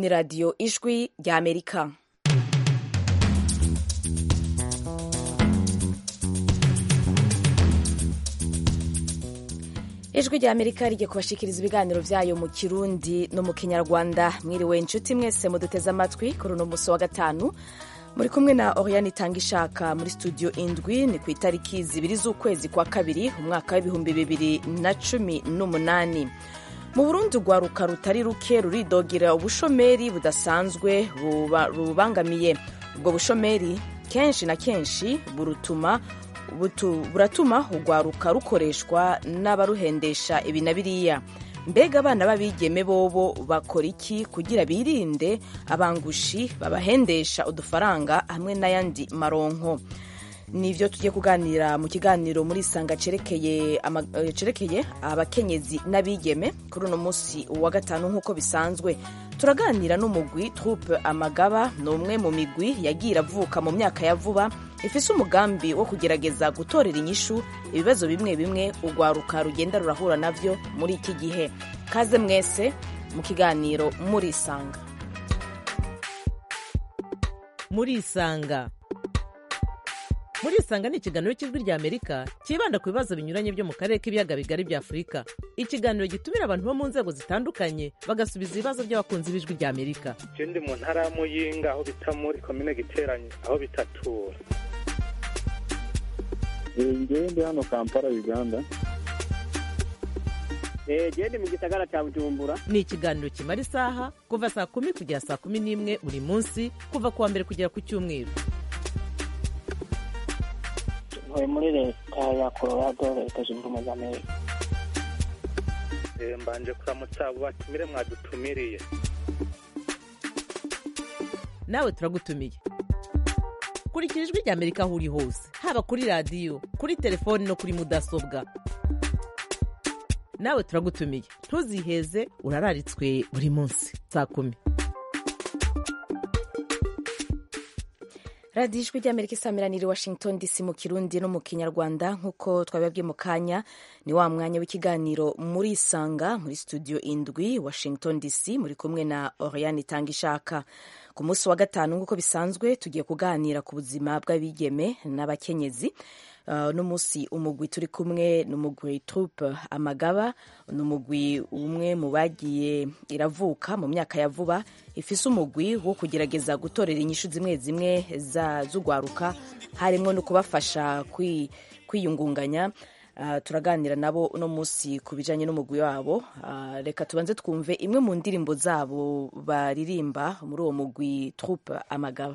ni radiyo ijwi rya amerika ijwi rya amerika rigiye kubashikiriza ibiganiro byayo mu kirundi no mu kinyarwanda mwiriwe inshuti mwese muduteze amatwi kuri uno musi wa gatanu muri kumwe na oriane itanga ishaka muri studio indwi ni ku itariki zibiri z'ukwezi kwa kabiri umwaka w'ibihumbi bibiri na cumi n'umunani mu burundi urwaruka rutari ruke ruridogera ubushomeri budasanzwe rubangamiye ubwo bushomeri kenshi na kenshi burutuma buratuma urwaruka rukoreshwa n'abaruhendesha ibi na biriya mbega abana b'abigeme bobo bakora iki kugira birinde abangushi babahendesha udufaranga hamwe n'ayandi maronko nivyo tugiye kuganira mu kiganiro muri isanga cerekeye abakenyezi n'abigeme kuri uno munsi wa gatanu nk'uko bisanzwe turaganira n'umugwi troupe amagaba ni umwe mu migwi yagiye iravuka mu myaka ya vuba ifise umugambi wo kugerageza gutorera inyishu ibibazo bimwe bimwe urwaruka rugenda rurahura navyo muri iki gihe kaze mwese mu kiganiro muri isanga muri isanga muri isanga ni ikiganiro cy'ijwi rya amerika cyibanda ku bibazo binyuranye byo mu karere k'ibiyaga bigari bya afurika ikiganiro gitumira abantu bo mu nzego zitandukanye bagasubiza ibibazo by'abakunzi b'ijwi rya amerika je ndi mu ntara ya muyinga aho bita muri komine giteranye aho bitatura ngewe ndi hano kampala uganda gende mu gisagara cya bujumbura ni ikiganiro kimara isaha kuva saa kumi kugera saa kumi n'imwe buri munsi kuva ku wa mbere kugera ku cyumweru ntuye muri leta ya colorado leta zunze ubumwe za amerika mbanje kuramutsa abo batumire mwadutumiriye nawe turagutumiye kurikira ijwi rya amerika aho uri hose haba kuri radiyo kuri telefoni no kuri mudasobwa nawe turagutumiye ntuziheze urararitswe buri munsi saa kumi radiyo ijwi ry'amerika isamiraniye washington dc mu kirundi no mu kinyarwanda nk'uko twabibabwiye mu kanya ni wa mwanya w'ikiganiro muri isanga muri studio indwi washington dc muri kumwe na oriane itanga ishaka ku munsi wa gatanu nk'uko bisanzwe tugiye kuganira ku buzima bw'abigeme n'abakenyezi Uh, no musi umugwi turi kumwe ni umugwi troupe amagaba ni umugwi umwe mu bagiye iravuka mu myaka ya vuba ifise umugwi wo kugerageza gutorera inyishu zimwe zimwe z'urwaruka harimo no kubafasha kwiyungunganya uh, turaganira nabo uno musi ku bijanye n'umugwi wabo uh, reka tubanze twumve imwe mu ndirimbo zabo baririmba muri uwo mugwi troupe amagaba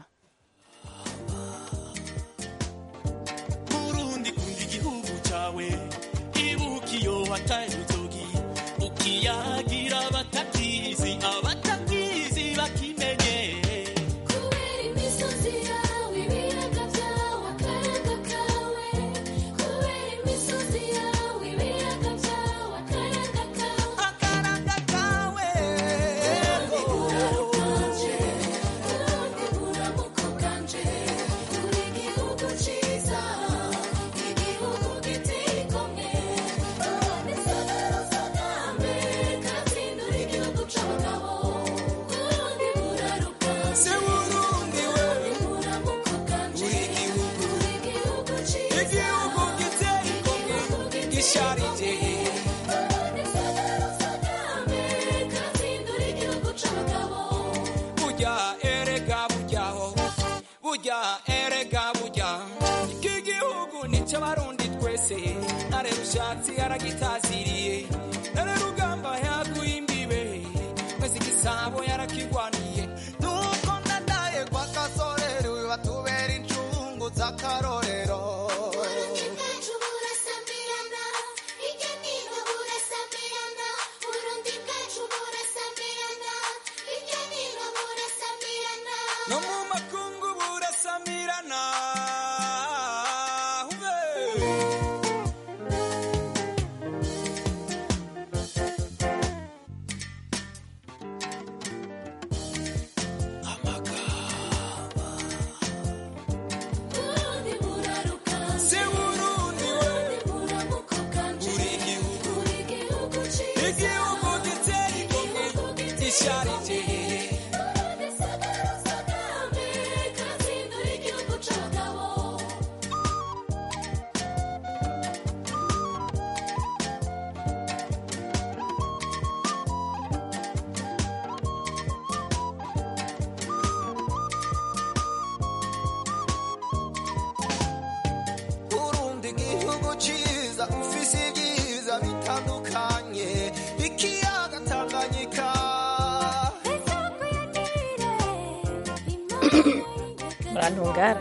wataye urutoki ukiyagira abatakizi abatakizi bakimenye kubera imisozi yawe ibiyaga byawe akayaga kawe kubera imisozi yawe ibiyaga byawe akayaga kawe akaranga kawe urarukanje urundi buramuko bwanje uri igihugu ciza igihugu giteye igomwe se burundi we uri igihugu igihugu giteye igomwe gisharije burya erega buryaho burya erega burya iki gihugu nicyo abarundi twese nare rushatsi yaragitaziriye nare rugamba yaguye imbibe mwese igisabo yarakigwaniye nuko nanaye kwa kasorero batubera incungu z'akarorero no mu makungu burasamirana se burundi we uri igihugu igihugu giteye igomwe gisharije murantungara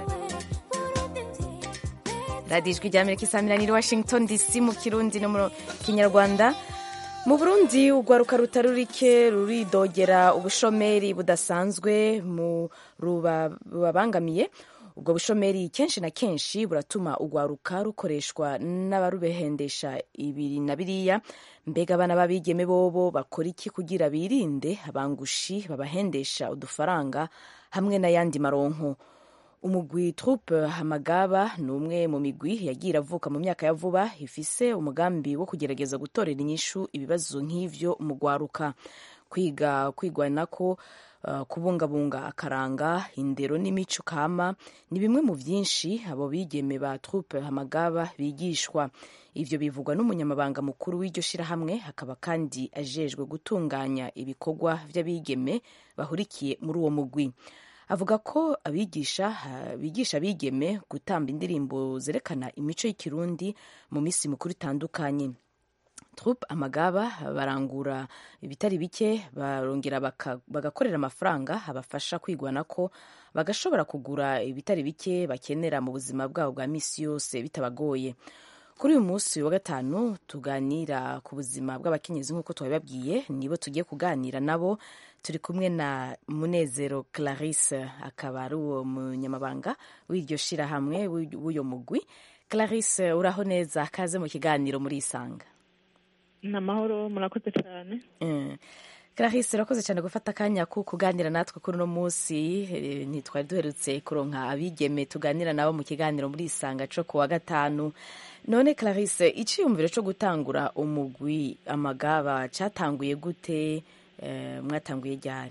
radiyo ijwi rya amerika isamiraniye washington dc mu kirundi no mu kinyarwanda mu burundi urwaruka rutari rurike ruridogera ubushomeri budasanzwe mu rubabangamiye ubwo bushomeri kenshi na kenshi buratuma urwaruka rukoreshwa n'abarubehendesha ibiri na biriya mbega abana b'abigeme bobo bakora iki kugira birinde abangushi babahendesha udufaranga hamwe n'ayandi maronko umugwi troupe hamagaba ni umwe mu migwi yagiye iravuka mu myaka ya vuba ifise umugambi wo kugerageza gutorera inyishu ibibazo nk'ivyo mu rwaruka kwiga kwigwanako uh, kubungabunga akaranga indero n'imico kama ni bimwe mu vyinshi abo bigeme ba troupe hamagaba bigishwa ivyo bivugwa n'umunyamabanga mukuru w'iryo shirahamwe hakaba kandi ajejwe gutunganya ibikorwa vy'abigeme bahurikiye muri uwo mugwi avuga ko abigisha bigisha abigeme gutamba indirimbo zerekana imico y'ikirundi mu minsi mikuru itandukanye troupe amagaba barangura ibitari bike barongera bagakorera amafaranga abafasha kwigwana ko bagashobora kugura ibitari bike bakenera mu buzima bwabo bwa misi yose bitabagoye kuri uyu munsi wa gatanu tuganira ku buzima bw'abakenyezi nk'uko twabibabwiye nibo tugiye kuganira nabo turi kumwe na munezero clarisse akaba ari uwo munyamabanga w'iryo shirahamwe w'uyo mugwi clarisse uraho neza kaze mu kiganiro muri isanga ni amahoro murakoze cyane clarisse urakoze cyane gufata akanya ko kuganira natwe kuri uno munsi ntitwari duherutse kuronka abigeme tuganira nabo mu kiganiro muri isanga cyo ku wa gatanu none clarisse icyiyumviro cyo gutangura umugwi amagaba cyatanguye gute mwatanguye ryari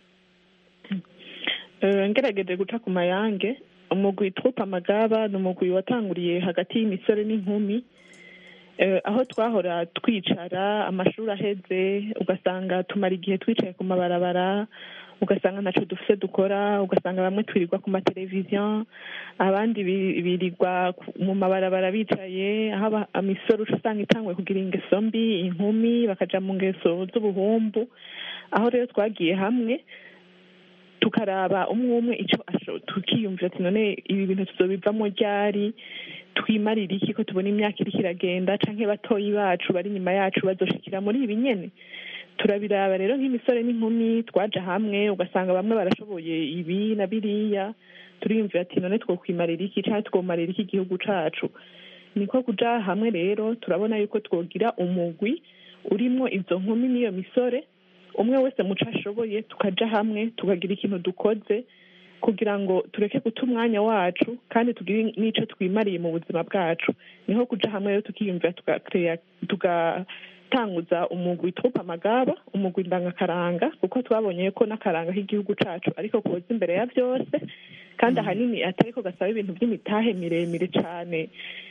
ngerageje guca ku mayange umugwi twupa amagaba ni umugwi watanguriye hagati y'imisore n'inkumi aho twahora twicara amashuri aheze ugasanga tumara igihe twicaye ku mabarabara ugasanga ntacyo dufite dukora ugasanga bamwe twirirwa ku mateleviziyo abandi birirwa mu mabarabara bicaye aho imisoro usanga itangwe kugira ingeso mbi inkumi bakajya mu ngeso z'ubuhumbu aho rero twagiye hamwe tukaraba umwe umwe icyo tukiyumvira ati none ibi bintu tuzobivamo ryari twimarira iki ko tubona imyaka iriko iragenda canke batoyi bacu bari inyuma yacu bazoshikira muri ibi nyene turabiraba rero nk'imisore n'inkumi twaja hamwe ugasanga bamwe barashoboye ibi na biriya turiyumvira ati none twokwimarira iki canke twomarira iki igihugu cacu niko kuja hamwe rero turabona yuko twogira umugwi urimwo izo nkumi n'iyo misore umwe wese muco ashoboye tukaja hamwe tukagira ikintu dukoze kugira ngo tureke guta umwanya wacu kandi tugire n'ico twimariye mu buzima bwacu niho kuja hamwe rero tukiyumvira tugatanguza umugwi twupa amagaba umugwi ndangakaranga kuko twabonye ko n'akaranga k'igihugu cacu ariko koza imbere ya byose kandi ahanini atariko gasaba ibintu by'imitahe miremire cane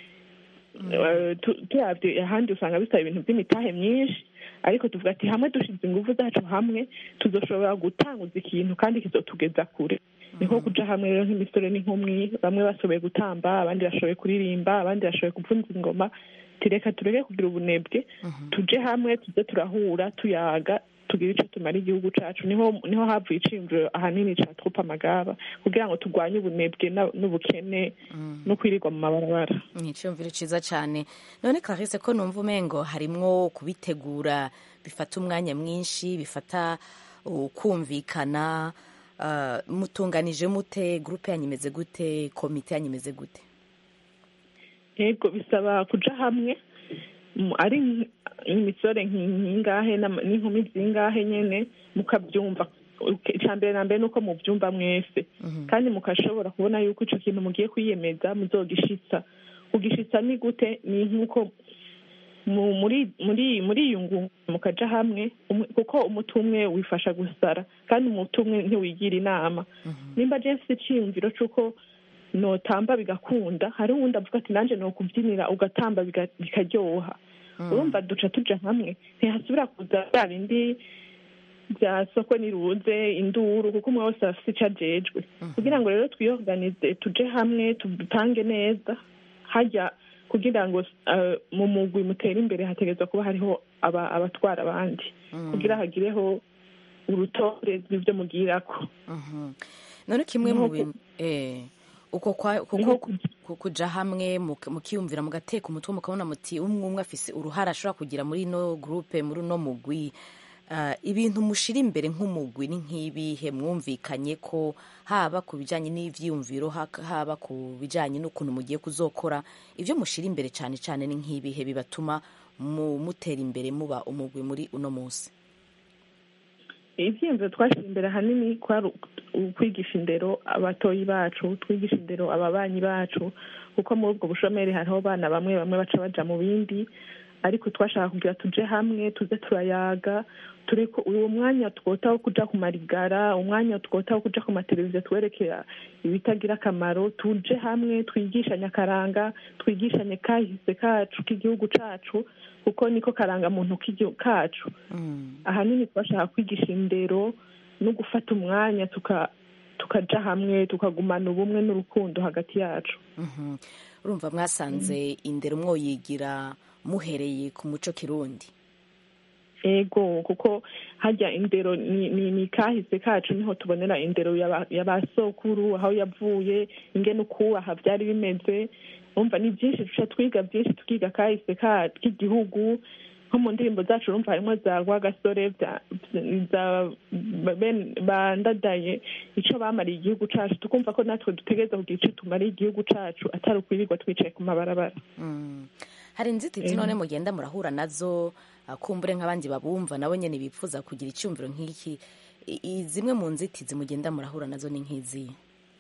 turavye ahandi usanga bisaba ibintu by'imitahe myinshi ariko tuvuga ati hamwe dushize ingufu zacu hamwe tuzoshobora gutanguza ikintu kandi kizotugeza kure niho kuja hamwe rero nk'imisore n'inkumi bamwe bashoboye gutamba abandi bashoboye kuririmba abandi bashoboye kuvunza ingoma tireka tureke kugira ubunebwe tuje hamwe tuze turahura tuyaga tugira icyo tumara igihugu cacu niho niho havuye iciyumviro ahanini ca trupa amagaba kugira ngo turwanye ubunebwe n'ubukene no kwirirwa mu mabarabara ni iciyumviro ciza cane none clarisse ko numva umengo harimwo kubitegura bifata umwanya mwinshi bifata ukumvikana uh, mutunganije mute gurupe yanyu imeze gute komite yanyu imeze gute yego bisaba kuja hamwe ari imisore nk'ingahe n'inkumi zingahe nyene mukabyumva icya mbere na mbere ni uko mubyumva mwese kandi mukashobora kubona yuko icyo kintu mugiye kwiyemeza muzogishitsa kugishitsa ni gute ni nk'uko muri muri muri iyo ngungu mukaja hamwe kuko umuti umwe wifasha gusara kandi umuti umwe ntiwigira inama nimba je mfite iciyumviro c'uko notamba bigakunda hari uwundi avuga ati nanjye nokubyinira ugatamba bikaryoha urumva duca tuja hamwe ntihasubira kuza bya bindi bya soko niruze induru kuko umwe wese afite icyo ajejwe kugira ngo rero twiyoganize tuje hamwe tutange neza hajya kugira ngo mu mugwi mutere imbere hategerezwa kuba hariho abatwara abandi kugira hagireho urutonde rw'ibyo mugirako none kimwe mu bintu uko kwa- uko Niho ku- ku- kuja hamwe muka- mukiyumvira mugateka umutwe mukabona muti umwe umwe afise uruhara ashobora kugira muri ino groupe muri uno mugwi Ah, ibintu mushira imbere nk'umugwi ni nk'ibihe mwumvikanye ko haba ku bijanye n'ivyiyumviro haka- haba ku bijanye n'ukuntu mugiye kuzokora ivyo mushira imbere cane cane ni nk'ibihe bibatuma mu- mutera imbere muba umugwi muri uno munsi ivyiyumviro twashira imbere ahanini kwari ukwigisha indero abatoyi bacu twigisha indero ababanyi bacu kuko muri ubwo bushomeri hariho abana bamwe bamwe baca baja mu bindi ariko twashaka kugira tuje hamwe tuze turayaga turiko uwo mwanya twota wo kuja ku marigara umwanya twota wo kuja ku mateleviziyo twerekera ibitagira akamaro tuje hamwe twigishanye akaranga twigishanye kahise kacu k'igihugu cacu kuko niko karangamuntu k'igihugu kacu ahanini twashaka kwigisha indero no gufata umwanya tuka tukaja hamwe tukagumana ubumwe n'urukundo hagati yacu Mhm. urumva mwasanze indero mwoyigira muhereye ku muco kirundi ego kuko hajya indero ni, ni, ni kahise kacu niho tubonera indero y'aba- y'abasokuru aho yavuye ingene ukubaha byari bimeze umva ni byinshi duca twiga byinshi tukiga kahise ka- k'igihugu nko mu ndirimbo zacu urumva harimo za rwagasore bya- za ben- bandadaye ico bamariye igihugu cacu tukumva ko natwe dutegereza kugira ico tumariye igihugu cacu atari ukwirirwa twicaye ku mabarabara Mm. hari inzitizi Eh. none mugenda murahura nazo ah, kumbure nk'abandi babumva nabo nyene bipfuza kugira icyumviro nk'iki I- i- zimwe mu nzitizi mugenda murahura nazo ni nk'izihe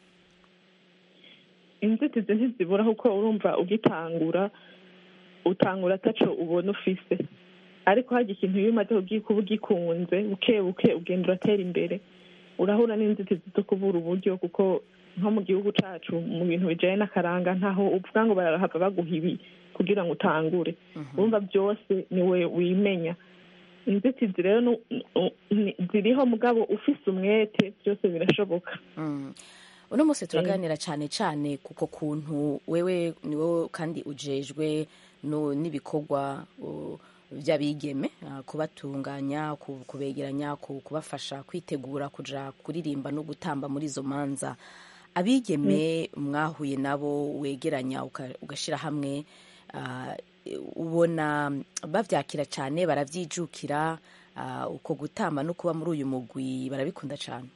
inzitizi ntizibura kuko urumva ugitangura utangura ataco ubona ufise ariko hajya ikintu iyo umaze kugi- kuba ugikunze buke buke ugenda uratera imbere urahura n'inzitizi zo kubura uburyo kuko nko mu gihugu cacu mu bintu bijanye n'akaranga ntaho uvuga ngo barahava baguha ibi kugira ngo utangure urumva byose niwe wimenya inzitizi rero nu- nu- ni- ziriho mugabo ufise umwete byose birashoboka Mm. uno munsi turaganira cyane cyane kuko kuntu wewe ni wowe kandi ujejwe no- n'ibikorwa uh, by'abigeme uh, kubatunganya ku- kubegeranya ku- kubafasha kwitegura kuja kuririmba no gutamba muri izo manza abigeme mwahuye nabo wegeranya uka- ugashyira hamwe uh, ubona bavyakira cyane baravyijukira uh, uko gutamba no kuba muri uyu mugwi barabikunda cyane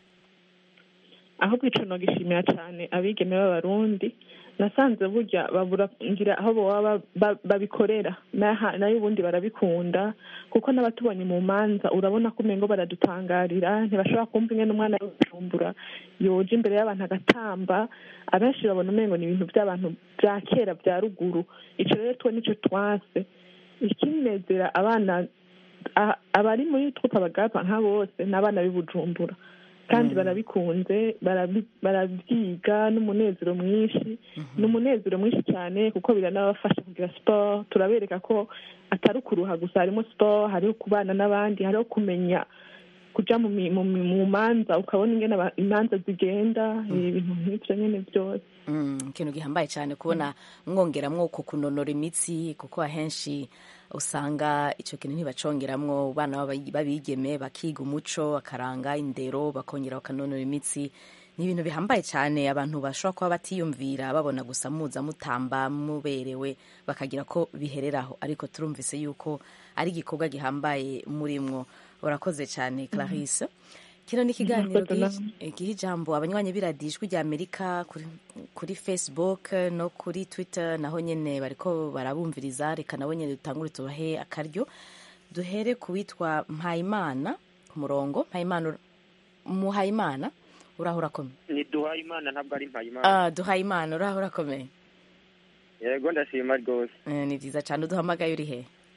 ahubwo ico nogishimira cyane abigeme b'abarundi nasanze burya babura ngira aho boba ba- babikorera naha- nayo ubundi barabikunda kuko n'abatubonye mu manza urabona ko umengo baradutangarira ntibashobora kumva ingene umwana w'ubujumbura yoja imbere y'abantu agatamba abenshi babona umengo ni ibintu by'abantu bya kera bya ruguru ico rero twe nico twase ikinezera abana a- abari muri trupe abagapa nka bose ni abana b'i bujumbura kandi barabikunze barabi- barabyiga n'umunezero mwinshi ni umunezero mwinshi cyane kuko biranabafasha kugira siporo turabereka ko atari ukuruha gusa harimo siporo hariho kubana n'abandi hariho kumenya kuja mu mi- mu mi- mu manza ukabona ingene aba- imanza zigenda ibintu nk'ivyo nyene byose Mm, ikintu gihambaye cyane kubona mwongeramwo uko kunonora imitsi kuko ahenshi usanga icyo kintu ntibacongeramwo abana b'aba- b'abigeme bakiga umuco bakaranga indero bakongera bakanonora imitsi ni ibintu bihambaye cyane abantu bashobora kuba batiyumvira babona gusa muza mutamba muberewe bakagira ko bihereraho ariko turumvise yuko ari igikorwa gihambaye murimwo urakoze cyane clarisse kino ni ikiganiro Murakoze giha- namwe. giha ijambo abanywanyi b'iradiyo ijwi rya amerika kuri, kuri facebook no kuri twitter naho nyene bariko barabumviriza reka nabo nyene dutangure tubahe akaryo duhere ku witwa mpayimana ku murongo mpayimana ur- muhayimana uraho urakomeye ni duhayimana ntabwo ari mpayimana ah, duhayimana uraho urakomeye yego ndashima rwose Eh, ni vyiza cane uduhamagaye uri he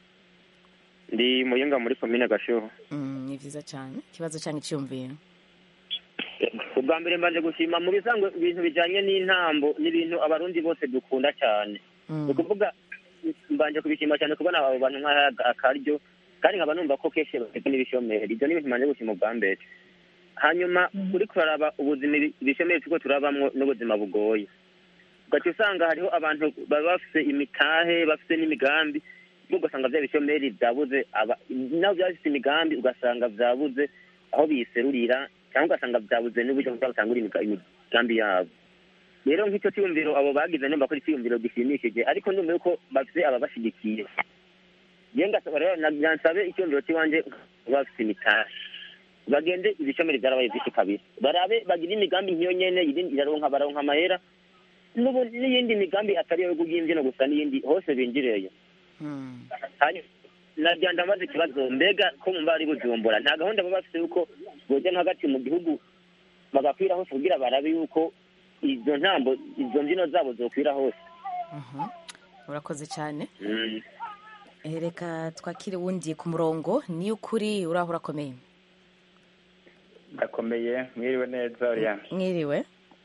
ndi muyinga muri komine gashuho Mm, ni vyiza cane ikibazo canke iciyumviro ubwa mbere mbanje gushima mu bisanzwe ibintu bijanye n'intambo n'ibintu abarundi bose dukunda cyane Mm. ni ukuvuga mbanje kubishima cyane kubona abo bantu nk'aha akaryo kandi nkaba numva ko kenshi bafite n'ibishomeri ibyo ni ibintu mbanje gushima ubwa mbere hanyuma uri kuraraba ubuzima ibi- ibishomeri turiko turabamwo n'ubuzima bugoye ugaca usanga hariho abantu baba bafise imitahe bafise n'imigambi ubwo ugasanga vya bishomeri vyabuze aba- nabo vyaba bifise imigambi ugasanga vyabuze aho biserurira cyangwa ugasanga vyabuze n'uburyo bwo gutangura imiga- imigambi yabo rero nk'icyo cyiyumviro abo bagize numva ko ari icyiyumviro gishimishije ariko ndumva yuko bafite ababashyigikiye njyewe ngasaba rero na- nansabe icyumviro cy'iwanjye bafite imitahe bagende ibishomeri byarabaye byinshi kabiri barabe bagire imigambi nk'iyo nyene yindi iraronka baronka amahera n'ubu n'iyindi migambi atari iyo y'imbyino gusa n'iyindi hose binjireyo hanyuma nagira ndamaze ikibazo mbega ko mumba ari bujumbura nta gahunda baba bafite yuko boja no hagati mu gihugu bagakwira hose kugira barabe yuko izo ntambo izo mbyino zabo zokwira hose urakoze cyane Mm. Eh, reka twakire wundi ku murongo ni ukuri uraho urakomeye ndakomeye mwiriwe neza Oriana mwiriwe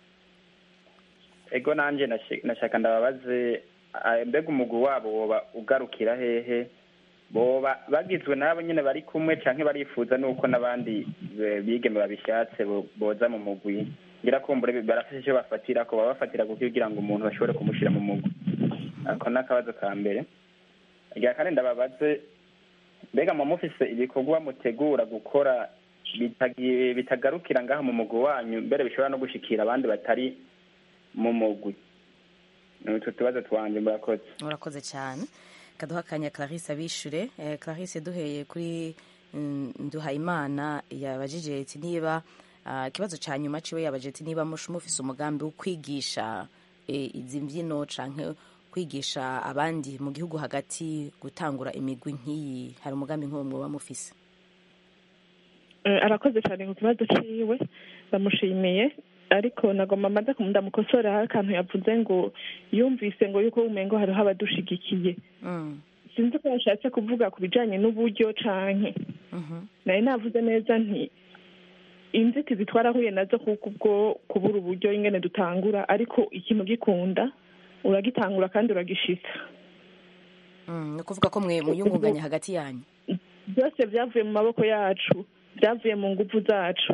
ego nanjye nashi- nashaka ndababaze ah, mbega umugwi wabo woba ugarukira hehe boba bagizwe n'abo nyine bari kumwe canke barifuza nuko n'abandi eh, bigeme babishatse bo- boza mu mugwi ngira kumbure barafise icyo bafatira ko baba bafatira kuko kugira ngo umuntu bashobore kumushira mu mugwi ako ni akabazo ka mbere rya kane ndababaze mbega mu mufise ibikorwa mutegura gukora bitagi- bitagarukira ngaha mu mugwi wanyu mbere bishobora no gushikira abandi batari mu mugwi ni utwo tubazo twanje murakoze urakoze cyane kaduha akanya clarisse abishure Eh, clarisse duheye kuri mm, nduhayimana yabajije ati niba ah, ikibazo cya nyuma ciwe yabajije ati niba mushe mufise umugambi wo kwigisha eh, izi mbyino canke kwigisha abandi mu gihugu hagati gutangura imigwi nk'iyi hari umugambi nk'uwo mwoba mufise Eh, arakoze cyane ku kibazo ciwe bamushimiye ariko nagomba maze ndamukosora hari akantu yavuze ngo yumvise ngo yuko umengo hariho abadushigikiye sinzi ko yashatse kuvuga ku bijanye n'uburyo canke nari navuze neza nti inzitizi twarahuye nazo kuko ubwo kubura uburyo ingene dutangura ariko ikintu gikunda uragitangura kandi uragishitsa Mm, ni ukuvuga ko mwe muyungunganya hagati yanyu byose byavuye mu maboko yacu byavuye mu nguvu zacu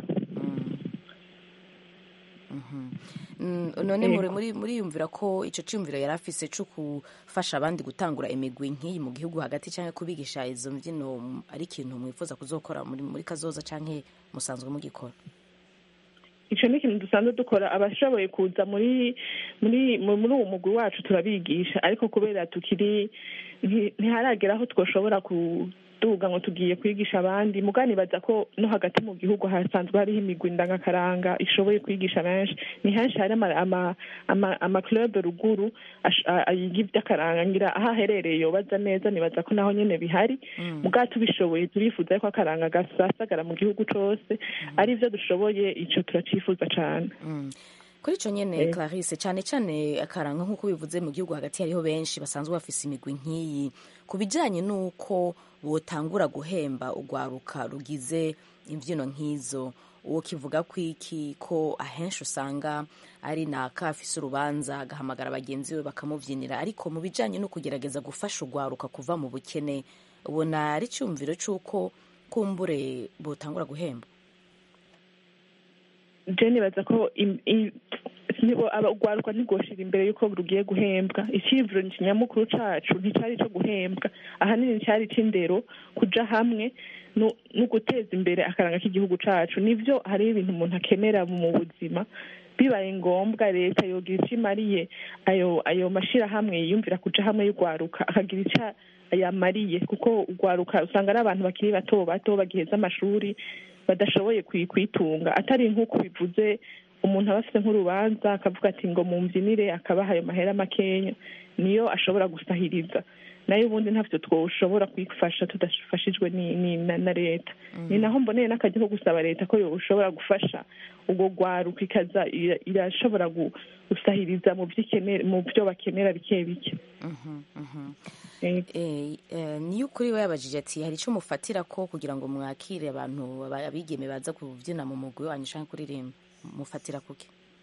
Mm, none Yego. muri muri muriyumvira ko ico ciyumviro yari afise co gufasha abandi gutangura imigwi nk'iyi mu gihugu hagati canke kubigisha izo mbyino mm, ari ikintu mwifuza kuzokora muri muri kazoza canke musanzwe mugikora ico ni ikintu dusanzwe dukora abashoboye kuza muri muri mu- muri uwo mugwi wacu turabigisha ariko kubera tukiri nti- ntiharagera aho twoshobora kuduga ngo tugiye kwigisha abandi muganibaza ko no hagati mu gihugu hasanzwe hariho imigwi ndangakaranga ishoboye kwigisha benshi ni henshi hari ama- ama- ama- amaklube ruguru ash- a- a- yiga ivy'akaranga ngira aho aherereye yobaza neza nibaza ko naho nyene bihari mugabo tubishoboye turifuza yuko akaranga gasasagara mu gihugu cose ari vyo dushoboye ico turacifuza cane Mm. kuri ico nyene Eh. clarisse cane cane akaranga nk'uko bivuze mu gihugu hagati hariho benshi basanzwe bafise imigwi nk'iyi ku bijanye n'uko botangura guhemba urwaruka rugize imvyino nk'izo uwo kivuga ko iki ko ahenshi usanga ari naka afise urubanza agahamagara bagenzi be bakamuvyinira ariko mu bijanye no kugerageza gufasha urwaruka kuva mu bukene ubona ari icyumviro c'uko kumbure botangura guhemba je nibaza ko im- i- nibo aba- urwaruka ntirwoshira imbere y'uko rugiye guhembwa iciyumviro nyamukuru cacu nticari ico guhembwa ahanini cari ic'indero kuja hamwe no no guteza imbere akaranga k'igihugu cacu nivyo hariho ibintu umuntu akenera mu buzima bibaye ngombwa leta yogira ico imariye ayo ayo mashirahamwe yiyumvira kuja hamwe y'urwaruka akagira ico yamariye kuko urwaruka usanga ari abantu bakiri bato bato bagiheza amashuri badashoboye kwi- kwitunga atari nk'uko bivuze umuntu aba afite nk'urubanza akavuga ati ngo mumbyinire akabaha ayo mahera makenya niyo ashobora gusahiriza nayo ubundi ntavyo twoshobora kwifasha tudafashijwe ni, ni, na, na leta ni naho mboneye n'akazi ko gusaba leta ko yoshobora gufasha ubwo rwaruka ikaza ira- irashobora gu- gusahiriza mu vyo ikenera- mu vyo bakenera bike bike Eh, eh, niyo ukuri we yabajije ati hari icyo mufatira ko kugira ngo mwakire abantu aba- abigeme baza kubyina mu mugwi wanyu canke kuririmba mufatira kuki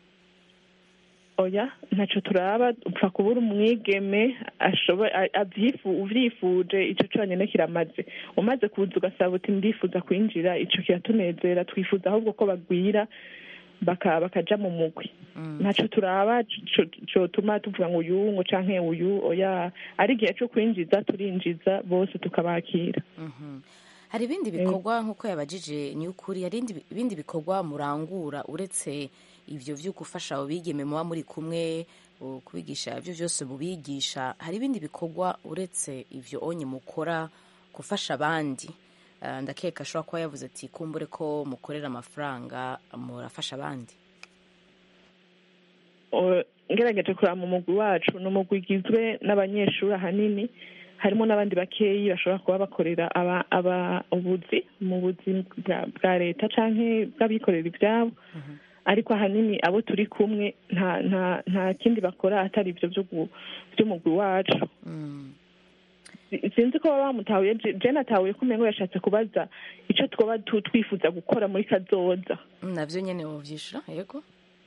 oya ntaco turaba upfa kubura umwigeme ashoboye a- avyifu- uvyifuje ico conyene kiramaze umaze kuza ugasaba uti ndifuza kwinjira ico kiratunezera twifuza ahubwo ko bagwira baka bakaja mu mugwi ntaco turaba co- cotuma tuvuga ngo uyu ngo canke uyu oya ari igihe co kwinjiza turinjiza bose tukabakira hari ibindi bikorwa nk'uko yabajije ni ukuri hari indi- ibindi bikorwa murangura uretse ibyo byo gufasha abo bigeme muba muri kumwe u- kubigisha ibyo byose mubigisha hari ibindi bikorwa uretse ibyo onye mukora gufasha abandi Ah, ndakeka ashobora kuba yavuze ati kumbure ko mukorera amafaranga murafasha abandi O- ngerageje kureba mu mugwi wacu ni umugwi ugizwe n'abanyeshuri ahanini harimo n'abandi bakeyi bashobora kuba bakorera aba- aba- ubuzi mu buzi bwa- bwa leta canke bw'abikorera ibyabo ariko ahanini abo turi kumwe nta nta nta kindi bakora atari ibyo byo gu- by'umugwi wacu Si- sinzi ko baba bamutahuye Je- je natahuye ko umengo yashatse kubaza ico twoba tu- twifuza gukora muri kazoza Mm, navyo nyene wovyishura yego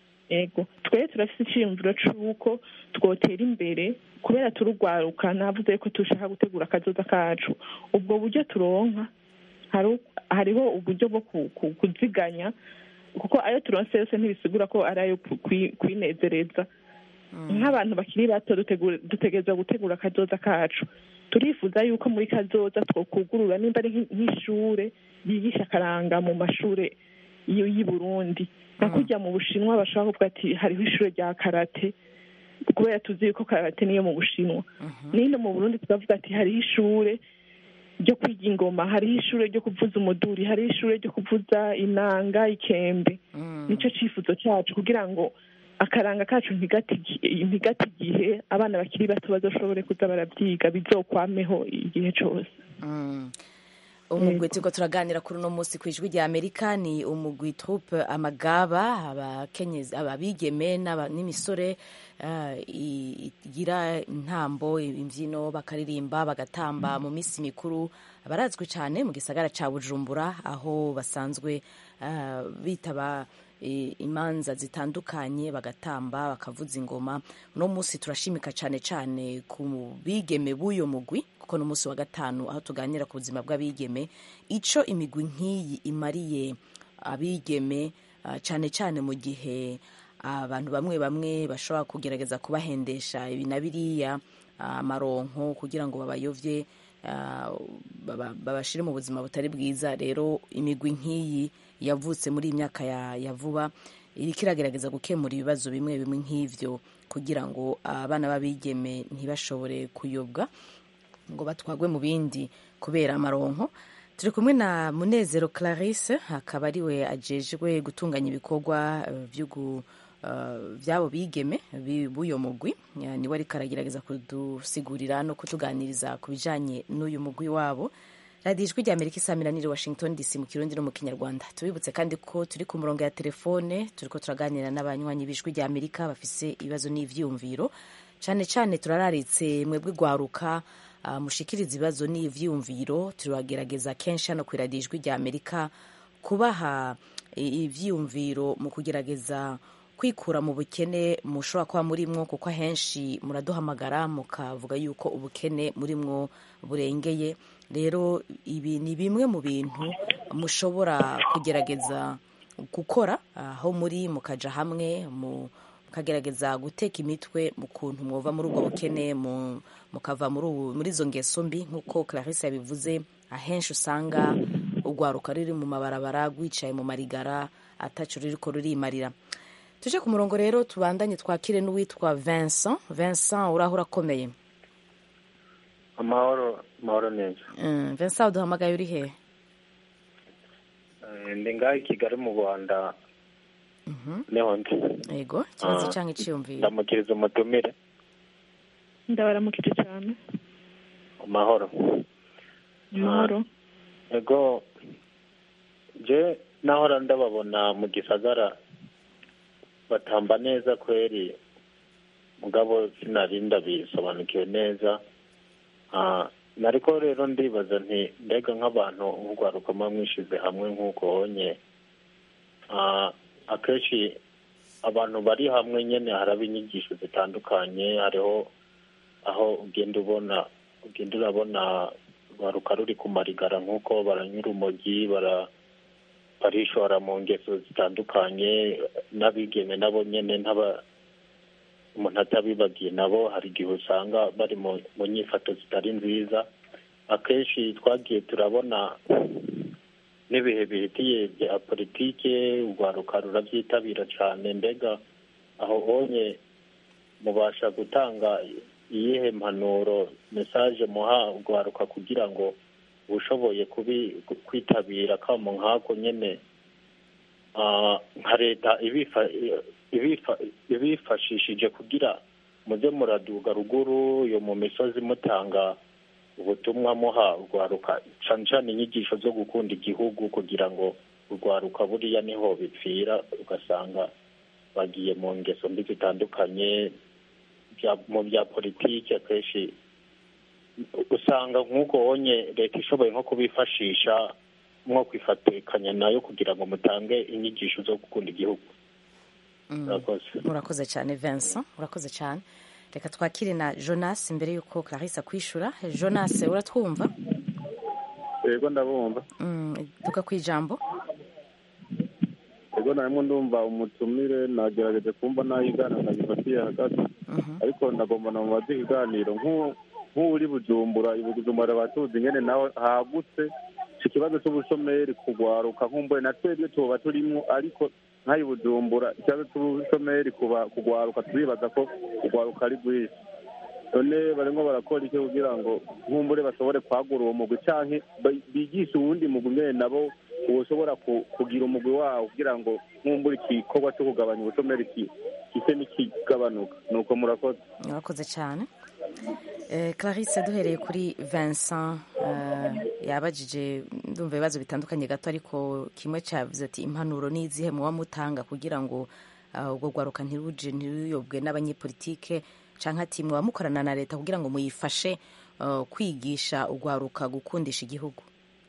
ego twe turafite icyiyumviro c'uko twotera imbere kubera turugwaruka navuze ko dushaka gutegura akazoza kacu ubwo buryo turonka hari- hariho uburyo bwo ku- ku- kuziganya kuko ayo turonse yose ntibisigura ko ari ayo ku- kwi- kwinezereza nk'abantu bakiri bato dutegura- dutegerezwa gutegura akazoza kacu turifuza yuko muri kazoza twokugurura nimba ari nk'i- nk'ishure yigisha akaranga mu mashure y'i y'i burundi nka kujya mu bushinwa bashobora kuvuga ati hariho ishure rya karate kubera tuzi yuko karate niyo mu bushinwa nino mu burundi tukavuga ati hariho ishure ryo kwiga ingoma hariho ishure ryo kuvuza umuduri hariho ishure ryo kuvuza inanga ikembe nicyo cyifuzo cyacu kugira ngo akaranga kacu ntigate igi- ntigate igihe abana bakiri bato bazoshobore kuza barabyiga bizokwameho igihe cyose Mm. umugwi turiko turaganira kuri uno munsi kw'ijwi rya amerika ni umugwi troupe amagaba abakenyezi ababigeme n'aba- n'imisore eh, i- igira intambo imbyino bakaririmba bagatamba mu minsi mikuru barazwi cyane mu gisagara ca bujumbura aho basanzwe eh, bitaba i- imanza zitandukanye bagatamba bakavuza ingoma uno munsi turashimika cyane cyane ku bigeme b'uyo mugwi kuko ni umunsi wa gatanu aho tuganira ku buzima bw'abigeme ico imigwi nk'iyi imariye abigeme ah, cyane cyane mu gihe abantu bamwe bamwe bashobora kugerageza kubahendesha ibi na biriya ah, amaronko kugira ngo babayovye ah, baba- babashire mu buzima butari bwiza rero imigwi nk'iyi yavutse muri iyi myaka ya, ya vuba iriko iragerageza gukemura ibibazo bimwe bimwe nk'ivyo kugira ngo abana b'abigeme ntibashobore kuyobwa ngo batwagwe mu bindi kubera amaronko turi kumwe na munezero clarisse akaba ari we ajejwe gutunganya ibikorwa eh, vy'ugu- eh, vy'abo bigeme bi- b'uyo mugwi Eh, niwe ariko aragerageza kudusigurira no kutuganiriza ku bijanye n'uyu mugwi wabo radiyo ijwi rya amerika isaamiranire washington dc mu kirundi no mu kinyarwanda tubibutse kandi ko turi ku murongo ya telefone turiko turaganira n'abanywanyi b'ijwi rya amerika bafise ibibazo n'ivyiyumviro cane cane turararitse mwebwe gwaruka uh, mushikiriza ibibazo n'ivyiyumviro turagerageza kenshi hano ku radiyo ijwi rya amerika kubaha i- ivyiyumviro mu kugerageza kwikura mu bukene mushobora kuba murimwo kuko ahenshi muraduhamagara mukavuga yuko ubukene murimwo burengeye rero ibi ni bimwe mu bintu mushobora kugerageza gukora aho muri mukaja hamwe mu mukagerageza guteka imitwe mu kuntu mwova muri ubwo bukene mu- mukava muri ubu- muri izo ngeso mbi nk'uko clarisse yabivuze ahenshi usanga urwaruka ruri mu mabarabara rwicaye mu marigara ataco ruriko rurimarira tuje ku murongo rero tubandanye twakire n'uwitwa vincent vincent uraho urakomeye amahoro amahoro neza Mm, vincent uduhamagaye uri hehe Eh, ndi ngaho i kigali mu rwanda niho ndi yego ikibazo Ah, cyangwa iciyumviro ndamukiriza umutumire ndabaramukije cyane amahoro amahoro ego je nahora ndababona mu gisagara batamba neza kweri mugabo sinari ndabisobanukiwe neza Ah, nariko rero ndibaza nti mbega nk'abantu nk'urwaruka muba mwishize hamwe nk'uko honye Ah, akenshi abantu bari hamwe nyene haraba inyigisho zitandukanye hariho aho ugenda ubona ugenda urabona rwaruka ruri ku marigara nk'uko baranyura urumogi bara barishora mu ngeso zitandukanye n'abigeme nabo nyene ntaba umuntu atabibagiye nabo hari igihe usanga bari mu mu nyifato zitari nziza akenshi twagiye turabona n'ibihe bihitiye bya politike urwaruka rurabyitabira cyane mbega aho honye mubasha gutanga iyihe mpanuro mesaje muha urwaruka kugira ngo ushoboye kubi kwitabira kamo nk'ako nyine ah, nka leta ibifa- ibifa- ibifashishije kugira muze muraduga ruguru yo mu misozi mutanga ubutumwa muha urwaruka cane cane inyigisho zo gukunda igihugu kugira ngo urwaruka buriya niho bipfira ugasanga bagiye mu ngeso mbi zitandukanye bya- mu bya politiki akenshi usanga nk'uko wonye leta ishoboye nko kubifashisha nko kwifatikanya nayo kugira ngo mutange inyigisho zo gukunda igihugu murakoze urakoze cyane vincent urakoze cyane reka twakire na jonas mbere y'uko clarisse akwishura jonas uratwumva yego ndabumva Mm, duka ku ijambo yego narimo ndumva umutumire nagerageje kumva n'ayigana nkagifatiye hagati ariko ndagomba na mubaze ikiganiro nk'u- nk'uri bujumbura i bujumbura batuzi nyene nawe hagutse ico kibazo c'ubushomeri kugwaruka nkumbuye na twebwe tuba turimo ariko nk'ayi bujumbura ikibazo c'ubushomeri kuba kugwaruka turibaza ko kugwaruka ari rwinshi none barimo barakora iki kugira ngo nkumbure bashobore kwagura uwo mugwi canke ba- bigishe uwundi mugwi nyene nabo woshobora ku- kugira umugwi wawo kugira ngo nkumbure igikorwa co kugabanya ubushomeri ki- gise n'ikigabanuka nuko murakoze urakoze cyane Eh, clarisse duhereye kuri vincent eh, yabajije ndumva ibibazo bitandukanye gato ariko kimwe cyavuze ati impanuro ni izihe muba mutanga kugira ngo ah, ubwo rwaruka ntiruje ntiruyobwe n'abanyepolitike cyangwa ati muba mukorana na leta kugira ngo muyifashe eh, kwigisha urwaruka gukundisha igihugu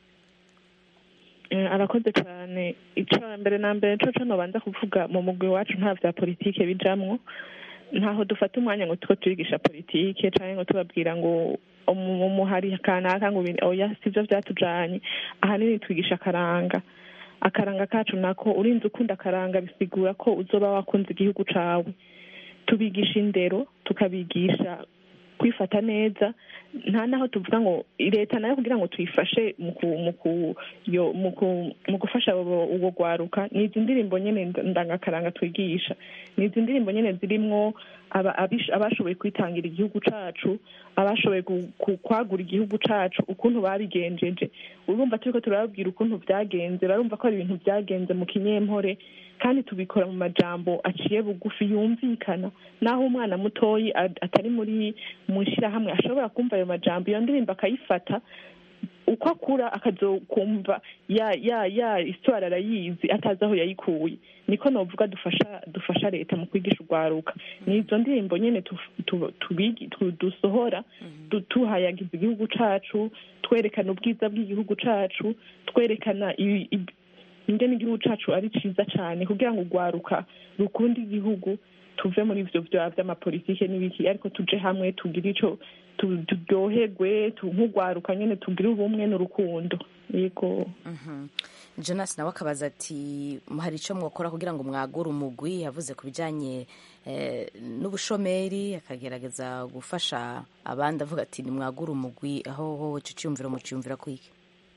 Eh, arakoze cyane icyo mbere na mbere cyo cyo nobanza kuvuga mu mugwi wacu nta vya politike bijamwo ntaho dufata umwanya ngo tuko turigisha politike cyangwa ngo tubabwira ngo umu- umuhari kanaka ngo ibi- oya sivyo vyatujanye ahanini twigisha akaranga akaranga kacu nako urinze ukunda akaranga bisigura ko uzoba wakunze igihugu cawe tubigisha indero tukabigisha kwifata neza nta naho tuvuga ngo leta nayo kugira ngo tuyifashe mu ku- mu ku- yo- mu ku- mu gufasha abo- ubwo rwaruka ni izi ndirimbo nyene nda- ndangakaranga twigisha ni izi ndirimbo nyene zirimwo aba- abish- abashoboye kwitangira igihugu cacu abashoboye gu- ku- kwagura igihugu cacu ukuntu babigenjeje urumva turiko turababwira ukuntu vyagenze barumva ko ari ibintu vyagenze mu kinyempore kandi tubikora mu majambo aciye bugufi yumvikana naho umwana mutoyi ad- atari muri mu shirahamwe ashobora kumva ayo majambo iyo ndirimbo akayifata uko akura akazokumva ya ya ya isitwara arayizi atazi aho yayikuye niko novuga dufasha dufasha leta mu kwigisha urwaruka ni izo ndirimbo nyene tu- tu- tubigi- tu- dusohora du- tuhayagiza igihugu cacu twerekana ubwiza bw'igihugu cacu twerekana i- i- ingene igihugu cacu ari ciza cane kugira ngo urwaruka rukunde igihugu tuve muri ivyo vya vy'amapolitike n'ibiki ariko tuje hamwe tugire ico tu- turyoherwe tu- nk'urwaruka nyene tugire ubumwe n'urukundo yego Mhm. jonas nawe akabaza ati hari icyo mwakora kugira ngo mwagure umugwi yavuze ku bijyanye eh, n'ubushomeri akagerageza gufasha abandi avuga ati nimwagure umugwi aho ho icyo cyumviro mucyumvira kwiki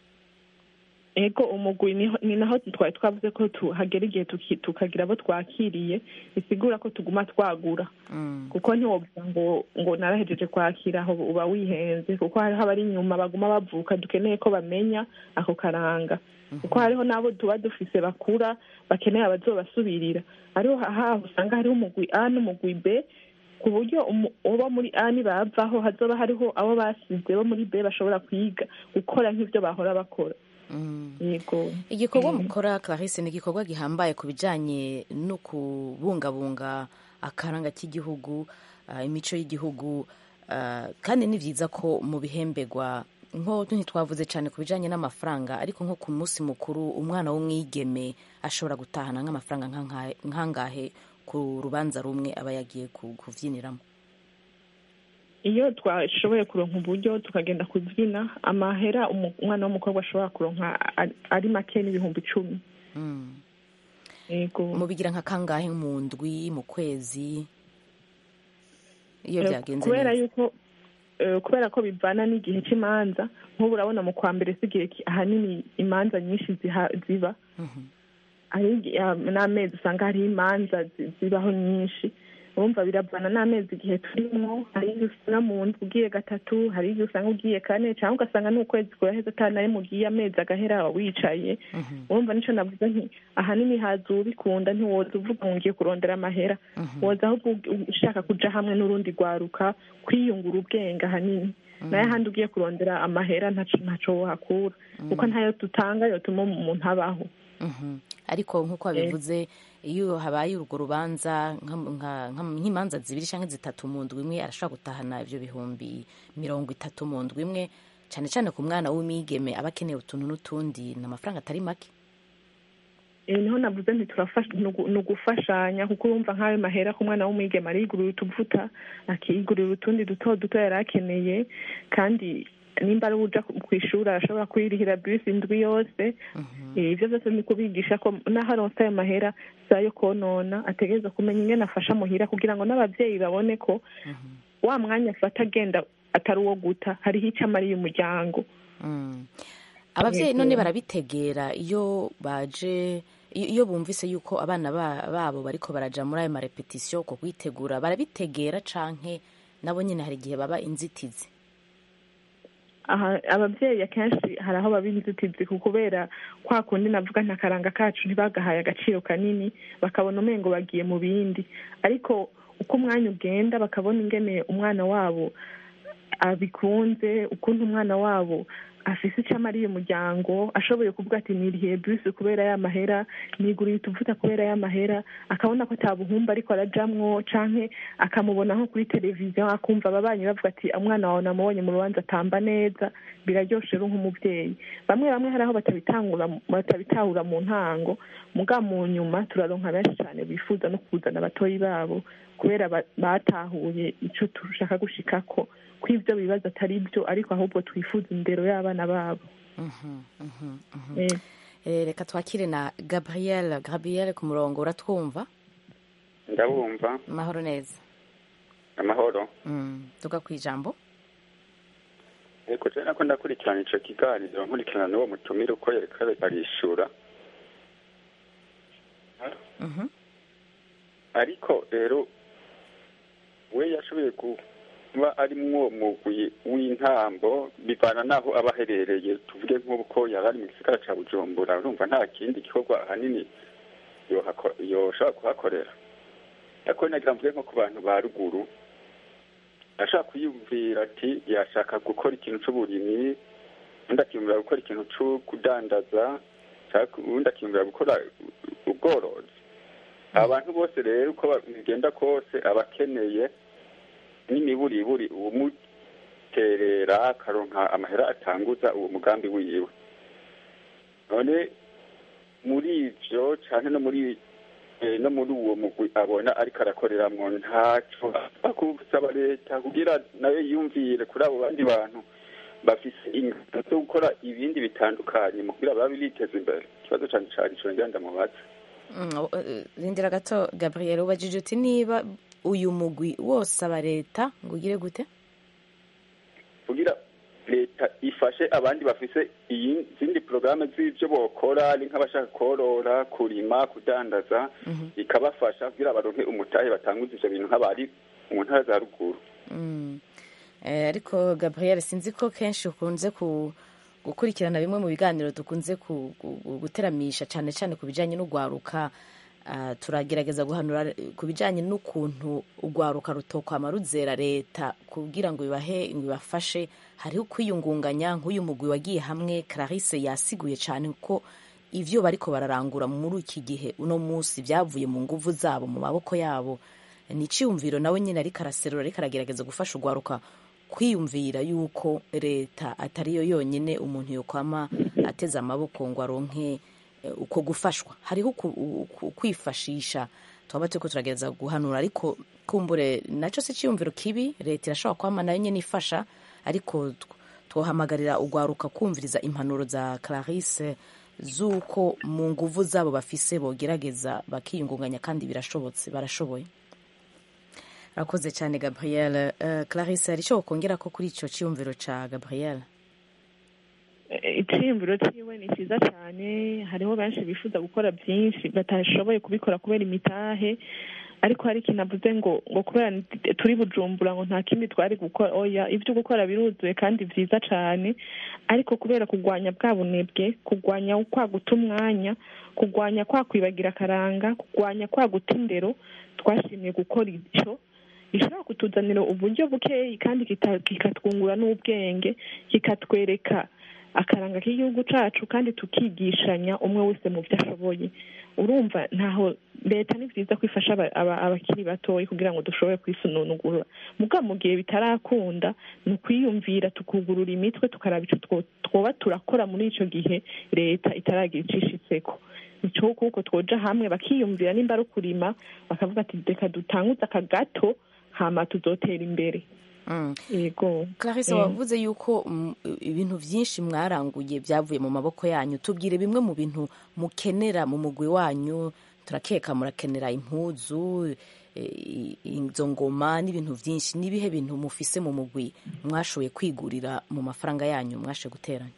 ego umugwi niho- ni naho twari twavuze ko tu- hagera igihe tuki- tukagira abo twakiriye bisigura ko tuguma twagura kuko ntiwovuga ngo ngo narahejeje kwakira aho uba wihenze kuko hariho abari inyuma baguma bavuka dukeneye ko bamenya ako karanga kuko hariho n'abo tuba dufise bakura bakeneye abazobasubirira hariho haho usanga hariho umugwi a n'umugwi b ku buryo umu- uwo muri a nibavaho hazoba hariho abo basize bo muri b bashobora kwiga gukora nk'ivyo bahora bakora yego igikorwa mukora clarisse ni igikorwa gihambaye ku bijyanye no kubungabunga akaranga k'igihugu ah, imico y'igihugu ah, kandi ni byiza ko mu bihembegwa nko ntitwavuze cyane ku bijyanye n'amafaranga ariko nko ku munsi mukuru umwana w'umwigeme ashobora gutahana nk'amafaranga nk'angahe- nk'angahe ku rubanza rumwe aba yagiye ku- kubyiniramo iyo twashoboye kuronka uburyo tukagenda kubyina amahera umu- umwana w'umukobwa ashobora kuronka ari- ari make n'ibihumbi icumi yego mubigira nka kangahe mu ndwi mu kwezi iyo Eh, byagenze kubera neza yuko eh, kubera ko bivana n'igihe cy'imanza nk'ubu urabona mu kwa mbere si igihe ki- ahanini imanza nyinshi ziha- ziba hari igi- ah, n'amezi usanga hariho imanza zi- zibaho nyinshi urumva biravana n'amezi igihe turimo hari igihe usanga mu ndwi ugiye gatatu hari igihe usanga ugiye kane cyangwa ugasanga n'ukwezi kuraheze atanaye mugiye amezi agahera wicaye urumva nico navuze nti ahanini haza ubikunda ntiwoza uvuga ngo ngiye kurondera amahera woza ahubwo u- ushaka kuja hamwe n'urundi rwaruka kwiyungura ubwenge ahanini naye ahandi ugiye kurondera amahera ntaco ntaco wohakura kuko ntayo dutanga yotuma umuntu abaho Mhm. ariko nk'uko wabivuze iyo habaye urwo rubanza nka- nka- nka- nk'imanza zibiri cyangwa zitatu mu ndwi imwe arashobora gutahana ibyo bihumbi mirongo itatu mu ndwi imwe cyane cyane ku mwana w'umwigeme aba akeneye utuntu n'utundi ni amafaranga atari make Eh, niho navuze nti turafasha ni ugu- ni ugufashanya kuko urumva nk'ayo mahera ku mwana w'umwigeme arigurira utuvuta akigurira utundi duto duto yari akeneye kandi nimba ari uja ku ishuri arashobora kwirihira bisi indwi yose Eh, ivyo vyose ni kubigisha ko naho aronse ayo mahera si ayo konona ategereza kumenya ingene afasha muhira kugira ngo n'abavyeyi babone ko wa mwanya afata agenda atari uwo guta hariho ico amariye umuryango Mm. ababyeyi Yego. none barabitegera iyo baje iyo iyo bumvise yuko abana ba- babo bariko baraja muri ayo marepetisiyo ko kwitegura barabitegera canke nabo nyine hari igihe baba inzitizi aha ababyeyi akenshi hari aho baba inzitizi ku kubera kwa kundi navuga nta karanga kacu ntibagahaye agaciro kanini bakabona umengo bagiye mu bindi ariko uko umwanya ugenda bakabona ingene umwana wabo abikunze ukuntu umwana wabo afise icyo amariye umuryango ashoboye kuvuga ati nirihiye bisi kubera ya mahera niguriye utuvuta kubera ya mahera akabona ko atabuhumba ariko arajamwo canke akamubona nko kuri televiziyo akumva ababanyi bavuga ati umwana wawe namubonye mu rubanza atamba neza biraryoshe rero nk'umubyeyi bamwe bamwe hari aho batabitangura batabitahura mu ntango muga mu nyuma turaronka benshi cyane bifuza no kuzana abatoyi babo kubera ba- batahuye ico tushaka gushikako ko ivyo bibazo atari byo ariko ahubwo twifuza indero y'abana babo Mhm, mhm, mhm. Eh. Eh, reka twakire na gabriel gabriel ku murongo uratwumva ndabumva amahoro neza amahoro Mm, tuga ku ijambo yego je nako ndakurikirana ico kiganiro nkurikirana n'uwo mutumire uko yariko arishura Mhm. ariko rero we yashoboye kuba ari mwo mugwi w'intambo bivana n'aho aba aherereye tuvuge nk'ubu ko yaba ari mu gisagara ca bujumbura urumva nta kindi gikorwa ahanini yohako- yoshobora kuhakorera ariko nagira mvuge nko ku bantu ba ruguru ashaka kwiyumvira ati yashaka gukora ikintu c'uburimyi undi akiyumvira gukora ikintu co kudandaza canke uwundi akiyumvira gukora ubworozi abantu bose rero uko ba- bigenda kose aba akeneye n'imiburiburi uwumuterera akaronka amahera atanguza uwo mugambi wiwe none muri ivyo canke no muri eh, no muri uwo mugwi abona ariko arakoreramwo ntaco akusaba leta kugira nayo yiyumvire kuri abo bandi bantu bafise ingano zo gukora ibindi bitandukanye mu kugira babe biteza imbere ikibazo cane cane ico ngira ndamubaza Mm, o- eh, rindira gato gabriel ubajije uti niba uyu mugwi wose aba leta ngo ugire gute kugira leta ifashe abandi bafise iyi- izindi porogaramu z'ivyo bokora ari nk'abashaka korora kurima kudandaza ikabafasha kugira baronke umutahe batanguza ivyo bintu nk'abari mu ntara za ruguru Mm. Eh, ariko gabriel sinzi ko kenshi ukunze ku gukurikirana bimwe mu biganiro dukunze ku- ku- guteramisha cyane cyane ku bijyanye n'urwaruka Ah, turagerageza guhanura ku bijyanye n'ukuntu urwaruka rutokwama ruzera leta kugira ngo bibahe ngo ibafashe hariho kwiyungunganya nk'uyu mugwi wagiye hamwe clarisse yasiguye cyane ko ivyo bariko bararangura muri iki gihe uno munsi byavuye mu nguvu zabo mu maboko yabo ni icyiyumviro nawe nyine ariko araserura ariko aragerageza gufasha urwaruka kwiyumvira yuko leta atariyo yonyine umuntu yokwama ateze amaboko ngo aronke eh, uko gufashwa hariho uku- uku- kwifashisha twaba turiko turagerageza guhanura ariko kumbure naco si icyiyumviro kibi leta irashobora kwama nayo nyine ifasha ariko tw- twohamagarira urwaruka kumviriza impanuro za clarisse z'uko mu nguvu zabo bafise bogerageza bakiyungunganya kandi birashobotse barashoboye urakoze cyane gabriel uh, clarisse hari icyo wakongera ko kuri icyo cyiyumviro cya gabriel icyiyumviro cyiwe ni cyiza cyane hariho benshi bifuza gukora byinshi batashoboye kubikora kubera imitahe ariko hari ikintu avuze ngo ngo kubera turi bujumbura ngo nta kindi twari gukora oya ibyo gukora biruzuye kandi byiza cyane ariko kubera kurwanya bwa bunebwe kurwanya kwa guta umwanya kurwanya kwa kwibagira akaranga kurwanya kwa guta indero twashimye gukora icyo gishobora kutuzanira uburyo bukeyi kandi kikatwungura n'ubwenge kikatwereka akaranga k'igihugu cyacu kandi tukigishanya umwe wese mu byo ashoboye urumva ntaho leta ni byiza ko ifasha abakiri batoya kugira ngo dushobore kwisununugura muga mu gihe bitarakunda ni ukwiyumvira tukugurura imitwe tukaraba icyo twoba turakora muri icyo gihe leta itaragira icishitseko nicyo kuko twoja hamwe bakiyumvira nimba ari ukurima bakavuga ati reka dutanguze aka gato hama tuzotera imbere yego clarisse wavuze yuko ibintu byinshi mwaranguye byavuye mu maboko yanyu tubwire bimwe mu bintu mukenera mu mugwi wanyu turakeka murakenera impuzu izo ngoma n'ibintu byinshi n'ibihe bintu mufise mu mugwi mwashoboye kwigurira mu mafaranga yanyu mwashoboye guteranya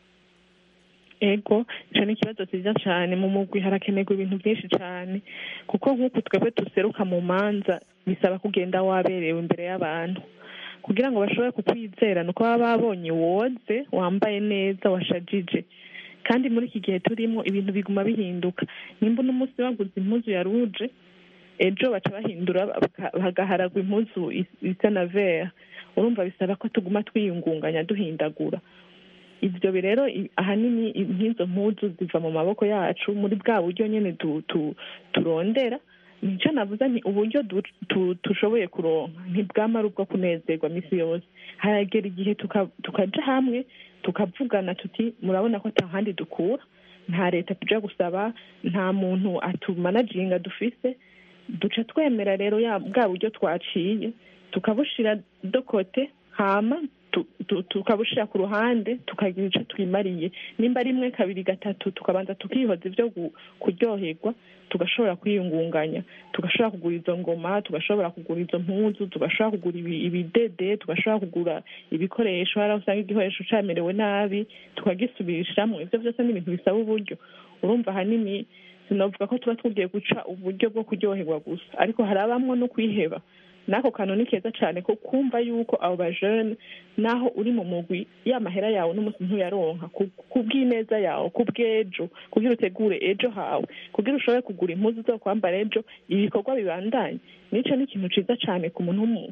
ego icyo ni ikibazo cyiza cyane mu mugwi harakenerwa ibintu byinshi cyane kuko nk'uku twebwe duseruka mu manza bisaba kugenda waberewe imbere y'abantu kugira ngo bashobore kukwizera ni uko baba babonye woze wambaye neza washajije kandi muri iki gihe turimo ibintu biguma bihinduka nimba uno munsi baguze impuzu ya ruje ejo baca bahindura hagaharagwa impuzu isa na vera urumva bisaba ko tuguma twiyungunganya duhindagura ibyo rero ahanini nk'izo mpuzu ziva mu maboko yacu muri bwa buryo nyine turondera nicyo navuze ni uburyo dushoboye kuronka ntibwamara ubwo kunezerwa minsi yose haragera igihe tukaja hamwe tukavugana tuti murabona ko nta handi dukura nta leta tujya gusaba nta muntu atumanaginga dufise duca twemera rero bwa buryo twaciye tukabushira dokote hama tukabushira ku ruhande tukagira icyo twimariye nimba rimwe kabiri gatatu tukabanza tukihoza ibyo kuryoherwa tugashobora kwiyungunganya tugashobora kugura izo ngoma tugashobora kugura izo mpuzu tugashobora kugura ibidede tugashobora kugura ibikoresho hari aho usanga igikoresho cyamerewe nabi tukagisubirishamo ibyo byose ni ibintu bisaba uburyo urumva ahanini sinavuga ko tuba tugiye guca uburyo bwo kuryoherwa gusa ariko harabamwo no kwiheba n'ako kantu ni keza cyane ko kumva yuko abo bajene naho uri mu mugwi ya mahera yawe n'umunsi ntuyaronka ku bw'ineza yawe ku bw'ejo kugira utegure ejo hawe kugira ushobore kugura impuzu zo kwambara ejo ibikorwa bibandanye nicyo ni ikintu cyiza cyane ku muntu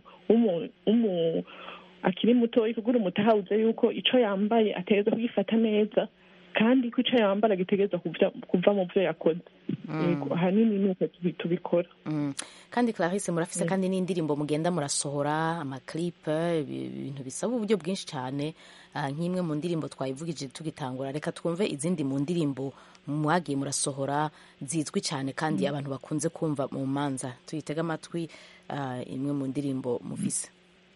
akiri mutoya kugira umutahawuze yuko icyo yambaye ategereza kugifata neza kandi ko icyo yambara gitegereza kuva mu byo yakoze ahanini ni uko tubikora kandi clarisse murafise kandi n'indirimbo mugenda murasohora amaklipe ibintu bisaba uburyo bwinshi cyane nk'imwe mu ndirimbo twayivugije tugitangura reka twumve izindi mu ndirimbo mwagiye murasohora zizwi cyane kandi abantu bakunze kumva mu manza tuyitega amatwi imwe mu ndirimbo muvise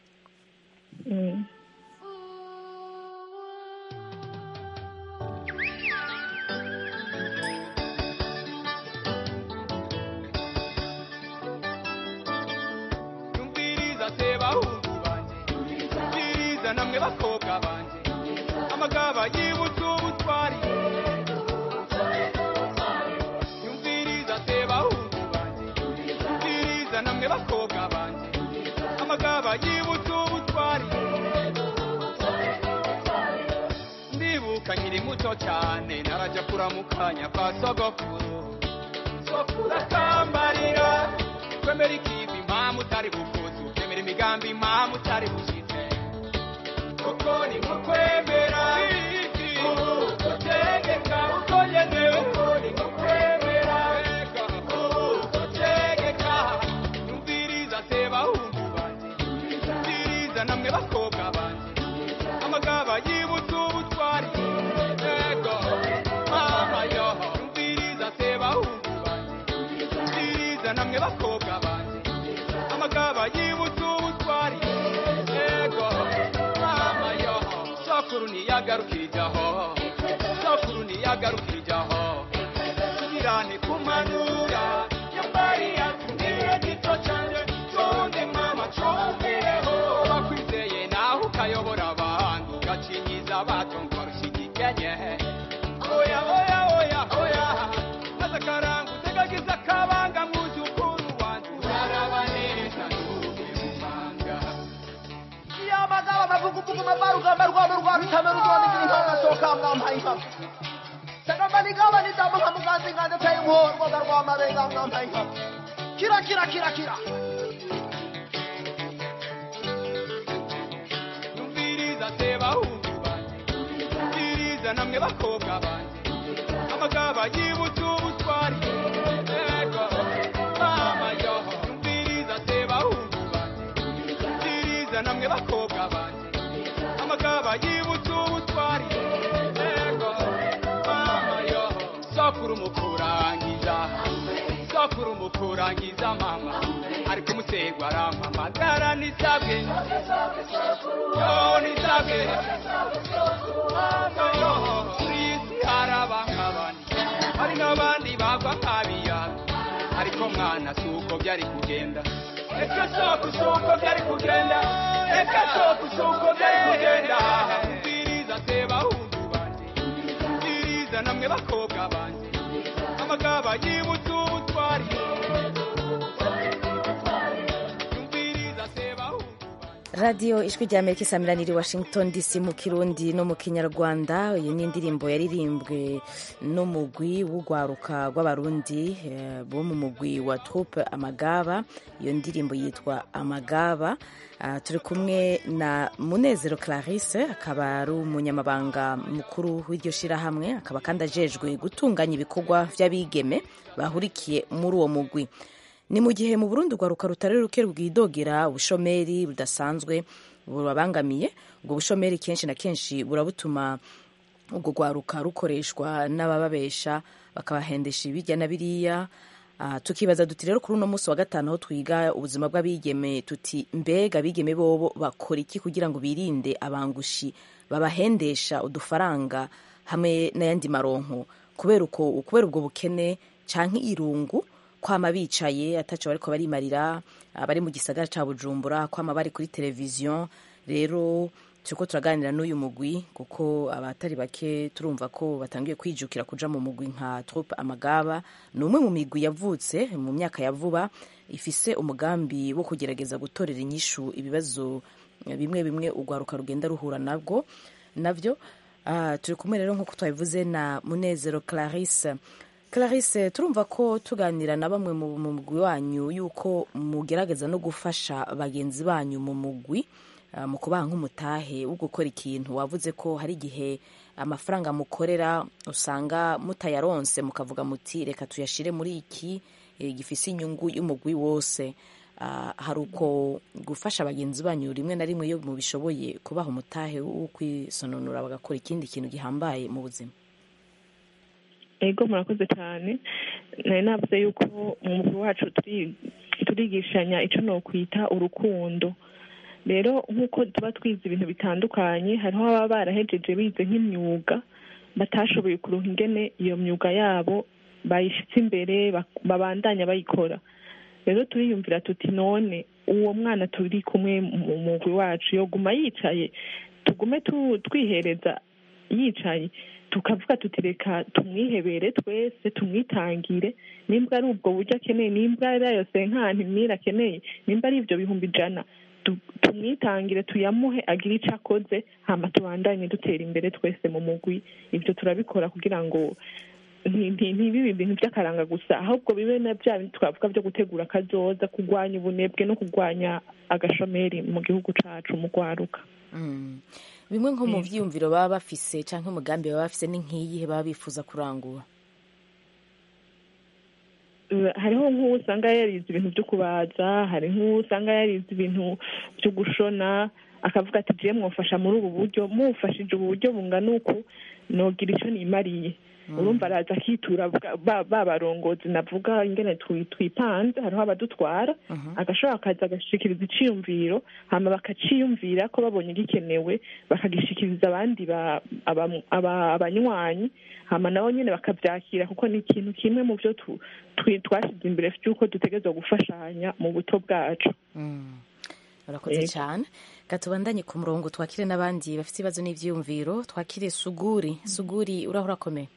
namwe bakobwa banje amagaba yibutse ubutwari yumviriza se bahungu banje yumviriza namwe bakobwa banje amagaba yibutse ubutwari ndibuka nkiri muto cyane naraja kuramukanya kwa sogokuru sokuru akambarira kwemera ikivi impamvu utari bukuzi ukemera imigambi impamvu utari bushitse kuko ni nko kwemera utegeka uko nyene uko ni nko kwemera utegeka yumviriza se bahungu banje yumviriza namwe bakobwa banje amagaba yibutse ubutwari ego mama yo yumviriza se bahungu banje yumviriza namwe bakobwa banje amagaba yibutse ubutwari ego mama yo sokuru niyagarukirijaho sokuru niyagarukirijaho subirane kumanura yambari yatumire gito cyane tonde kuvuguma rwarugamba rwano rwa bitame ruzonigira inka soka mwampaye inka sagamba nigaba nidamu nka muganzi nganje teye umuhoro rwoga rwamarenga mwampaye inka kira kira kira kira yumviriza se bahungu banje yumviriza namwe bakobwa banje amagaba yibutse ubutwari ego mama yo yumviriza se bahungu banje yumviriza namwe bakobwa banje amagaba yibutse ubutwari ego mama yo sokuru mukurangiza sokuru mukurangiza mama ariko umutegwa arampamagara nisabwe yo nisabwe yo isi haraba nk'abandi hari n'abandi bagwa nk'abiyaga ariko mwana si uko byari kugenda reka soko si uko byari kugenda reka soko si uko byari kugenda mbiriza se bahungu banje mbiriza namwe bakobwa banje amagaba yibutse ubutwari yumviriza se bahungu radiyo ijwi rya amerika isamiraniye washington dc mu kirundi no mu kinyarwanda iyi ni indirimbo yaririmbwe n'umugwi w'urwaruka rw'abarundi eh, bo mu mugwi wa troupe amagaba iyo ndirimbo yitwa amagaba Ah, turi kumwe na munezero clarisse akaba ari umunyamabanga mukuru w'iryo shirahamwe akaba kandi ajejwe gutunganya ibikorwa vy'abigeme bahurikiye muri uwo mugwi ni mu gihe mu burundi urwaruka rutari ruke rwidogera ubushomeri budasanzwe burabangamiye ubwo bushomeri kenshi na kenshi burabutuma ubwo rwaruka rukoreshwa n'abababesha bakabahendesha ibijya na biriya Ah, tukibaza duti rero kuri uno munsi wa gatanu aho twiga ubuzima bw'abigeme tuti mbega abigeme bobo bakora iki kugira ngo birinde abangushi babahendesha udufaranga hamwe n'ayandi maronko kubera uko kubera ubwo bukene canke irungu kwama bicaye ataco bariko barimarira abari mu gisagara ca bujumbura kwama bari kuri televiziyo rero turiko turaganira n'uyu mugwi kuko abatari bake turumva ko batangiye kwijukira kuja mu mugwi nka troupe amagaba ni umwe mu migwi yavutse mu myaka ya vuba ifise umugambi wo kugerageza gutorera inyishu ibibazo bimwe bimwe urwaruka rugenda ruhura nabwo navyo Ah, turi kumwe rero nk'uko twabivuze na munezero clarisse clarisse turumva ko tuganira na bamwe mu mu mugwi wanyu yuko mugerageza no gufasha bagenzi banyu mu mugwi ah, mu kubaha nk'umutahe wo gukora ikintu wavuze ko hari igihe amafaranga mukorera usanga mutayaronse mukavuga muti reka tuyashire muri iki eh, gifise inyungu y'umugwi wose Ah, hari uko gufasha bagenzi banyu rimwe na rimwe iyo mubishoboye kubaha umutahe wo kwisononora bagakora ikindi kintu gihambaye mu buzima ego murakoze cyane nari navuze yuko mu mubiri wacu turi- turigishanya icyo nokwita urukundo rero nk'uko tuba twize ibintu bitandukanye hariho ababa barahejeje bize nk'imyuga batashoboye kuronka ingene iyo myuga yabo bayishyitse imbere bak- babandanya bayikora rero turiyumvira tuti none uwo mwana turi kumwe mu mugwi wacu yoguma yicaye tugume tu- twihereza yicaye tukavuga tuti reka tumwihebere twese tumwitangire nimba ari ubwo buryo akeneye nimba ari ayo senkani mira akeneye nimba ari ibyo bihumbi ijana tu- tumwitangire tuyamuhe agire icyo akoze hama tubandanye dutera imbere twese mu mugwi ibyo turabikora kugira ngo nti- nti- ntibibe ibintu by'akaranga gusa ahubwo bibe na bya bindi twavuga byo gutegura akazoza kurwanya ubunebwe no kurwanya agashomeri mu gihugu cacu mu rwaruka Mm. bimwe nko mu vyiyumviro baba bafise canke umugambi baba bafise ni nk'iyihe baba bifuza kurangura Eh, hariho nk'uwo usanga yarize ibintu byo kubaza hari nk'uwo usanga yarize ibintu byo gushona akavuga ati jiye mwofasha muri ubu buryo mufashije ubu buryo bungana uku nogira icyo nimariye urumva araza akitura bwa- ba ba barongozi navuga ingene twi- twipanze hariho abadutwara agashobora akaza agashikiriza iciyumviro hama bakaciyumvira ko babonye gikenewe bakagishikiriza abandi ba- aba- aba- abanywanyi hama nabo nyene bakavyakira kuko ni ikintu kimwe mu vyo tu- twi- twashize imbere vy'uko dutegerezwa gufashanya mu buto bwacu urakoze Yego. cyane gatubandanye ku murongo twakire n'abandi bafite ibibazo n'ivyiyumviro twakire suguri suguri uraho urakomeye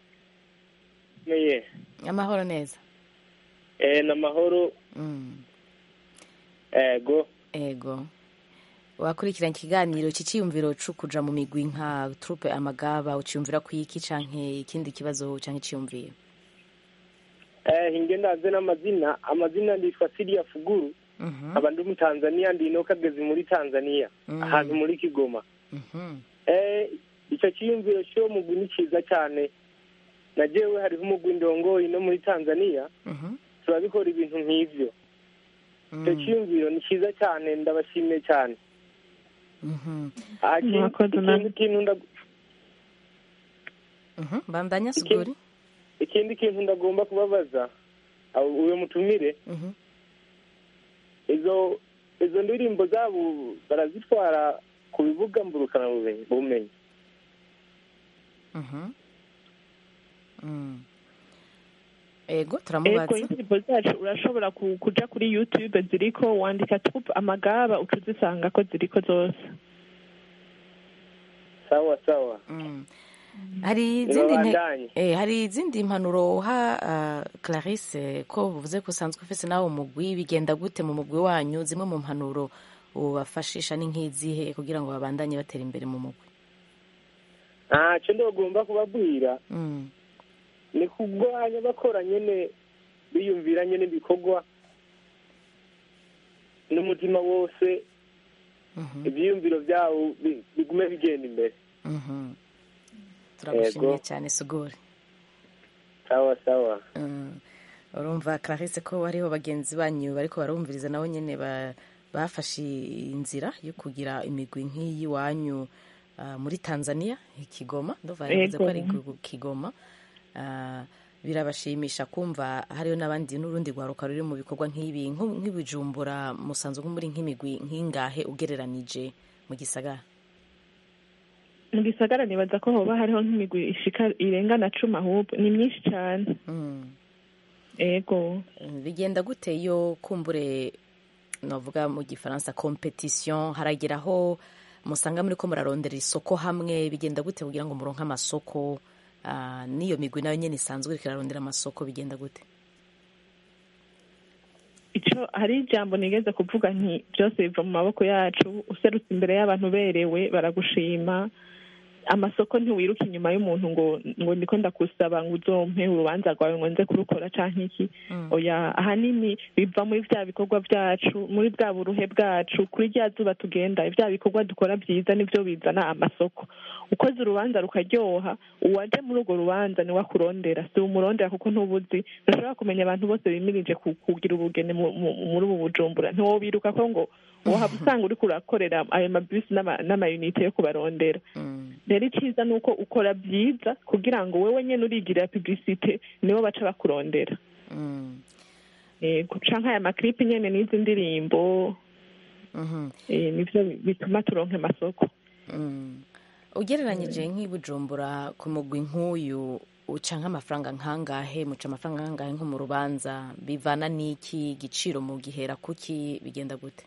meye amahoro neza eh, ni amahoro Mm. ego ego wakurikiranye ikiganiro iki cyiyumviro cyo kuja mu migwi nka trupe amagaba uciyumvira ku iki canke ikindi kibazo canke iciyumviro eh hinge ndaze n'amazina amazina nditwa Sidia Fuguru aba ndi mu Tanzania ndi no kagezi muri Tanzania Mhm. ahantu muri Kigoma eh icyo cyiyumviro cyo mugwi ni cyiza cyane na jewe hariho umugwi ndongoyi no muri Tanzania turabikora ibintu nk'ivyo icyo cyiyumviro ni cyiza cyane ndabashimiye cyane Ah, ikindi- Mwakoze namwe. ikindi kintu nda- bandanya suguri ikindi kintu ndagomba kubabaza abo- uyo mutumire izo izo ndirimbo zabo barazitwara ku bibuga mburukana bumenyi bumenyi Mhm. Mm. ego ego turamubaza indirimbo zacu urashobora ku- kuja kuri youtube ziriko wandika troupe amagaba uca uzisanga ko ziriko zose sawa sawa hari izindi nte- Nibabandanye. eh, hari izindi impanuro uha uh, Clarisse ko uvuze ko usanzwe ufise nawe umugwi bigenda gute mu mugwi wanyu zimwe mu mpanuro ubafashisha ni nk'izihe kugira ngo babandanye batera imbere mu mugwi ntacyo ndagomba kubabwira mm. ni kurwanya bakora nyene biyumvira nyene ibikorwa n'umutima wose ibyiyumviro byabo bi- bigume bigenda imbere Mhm. turagushimiye Yego. cyane suguri sawa sawa Mm. urumva Clarisse ko hariho bagenzi banyu bariko barumviriza nabo nyene ba- bafashe inzira yo kugira imigwi nk'iyi wanyu uh, muri Tanzania i Kigoma ndumva yavuze ko ari Yego. ku Kigoma uh, birabashimisha kumva hariho n'abandi n'urundi rwaruka ruri mu bikorwa nk'ibi nko- nk'ibijumbura musanzwe nko muri nk'imigwi nk'ingahe ugereranije mu gisagara mu gisagara nibaza ko hoba hariho nk'imigwi ishika irenga na cumi ahubwo ni myinshi cyane ego bigenda gute iyo kumbure navuga mu gifaransa competition harageraho musanga muri ko murarondera isoko hamwe bigenda gute kugira ngo muronke amasoko ah, n'iyo migwi nayo nyene isanzwe iriko irarondera amasoko bigenda gute ico hari ijambo nigeze kuvuga nti byose biva mu maboko yacu userutse imbere y'abantu berewe baragushima amasoko ntiwiruka inyuma y'umuntu ngo ngo ndiko ndakusaba ngo uzompe urubanza rwawe ngo nze kurukora canke iki oya ahanini biva muri vya bikorwa byacu muri bwa buruhe bwacu kuri rya zuba tugenda vya bikorwa dukora byiza nivyo bizana amasoko ukoze urubanza rukaryoha uwaje muri urwo rubanza niwe akurondera si umurondera kuko ntubuzi ntushobora kumenya abantu bose bimirije ku- kugira ubugeni mu- mu- muri ubu bujumbura ntiwobiruka ko ngo wahaba usanga uriko urakorera ayo mabisi n'ama- n'amayunite yo kubarondera rero icyiza ni uko ukora byiza kugira ngo wowe nyine urigirira publicite nibo baca bakurondera yego canke aya maklipi nyene n'izi ndirimbo eh, nivyo bituma turonka amasoko ugereranyije nk'ibujumbura ku mugwi nk'uyu uca nk'amafaranga nkangahe muca amafaranga nkangahe nko mu rubanza bivana n'iki igiciro mu gihera kuki bigenda gute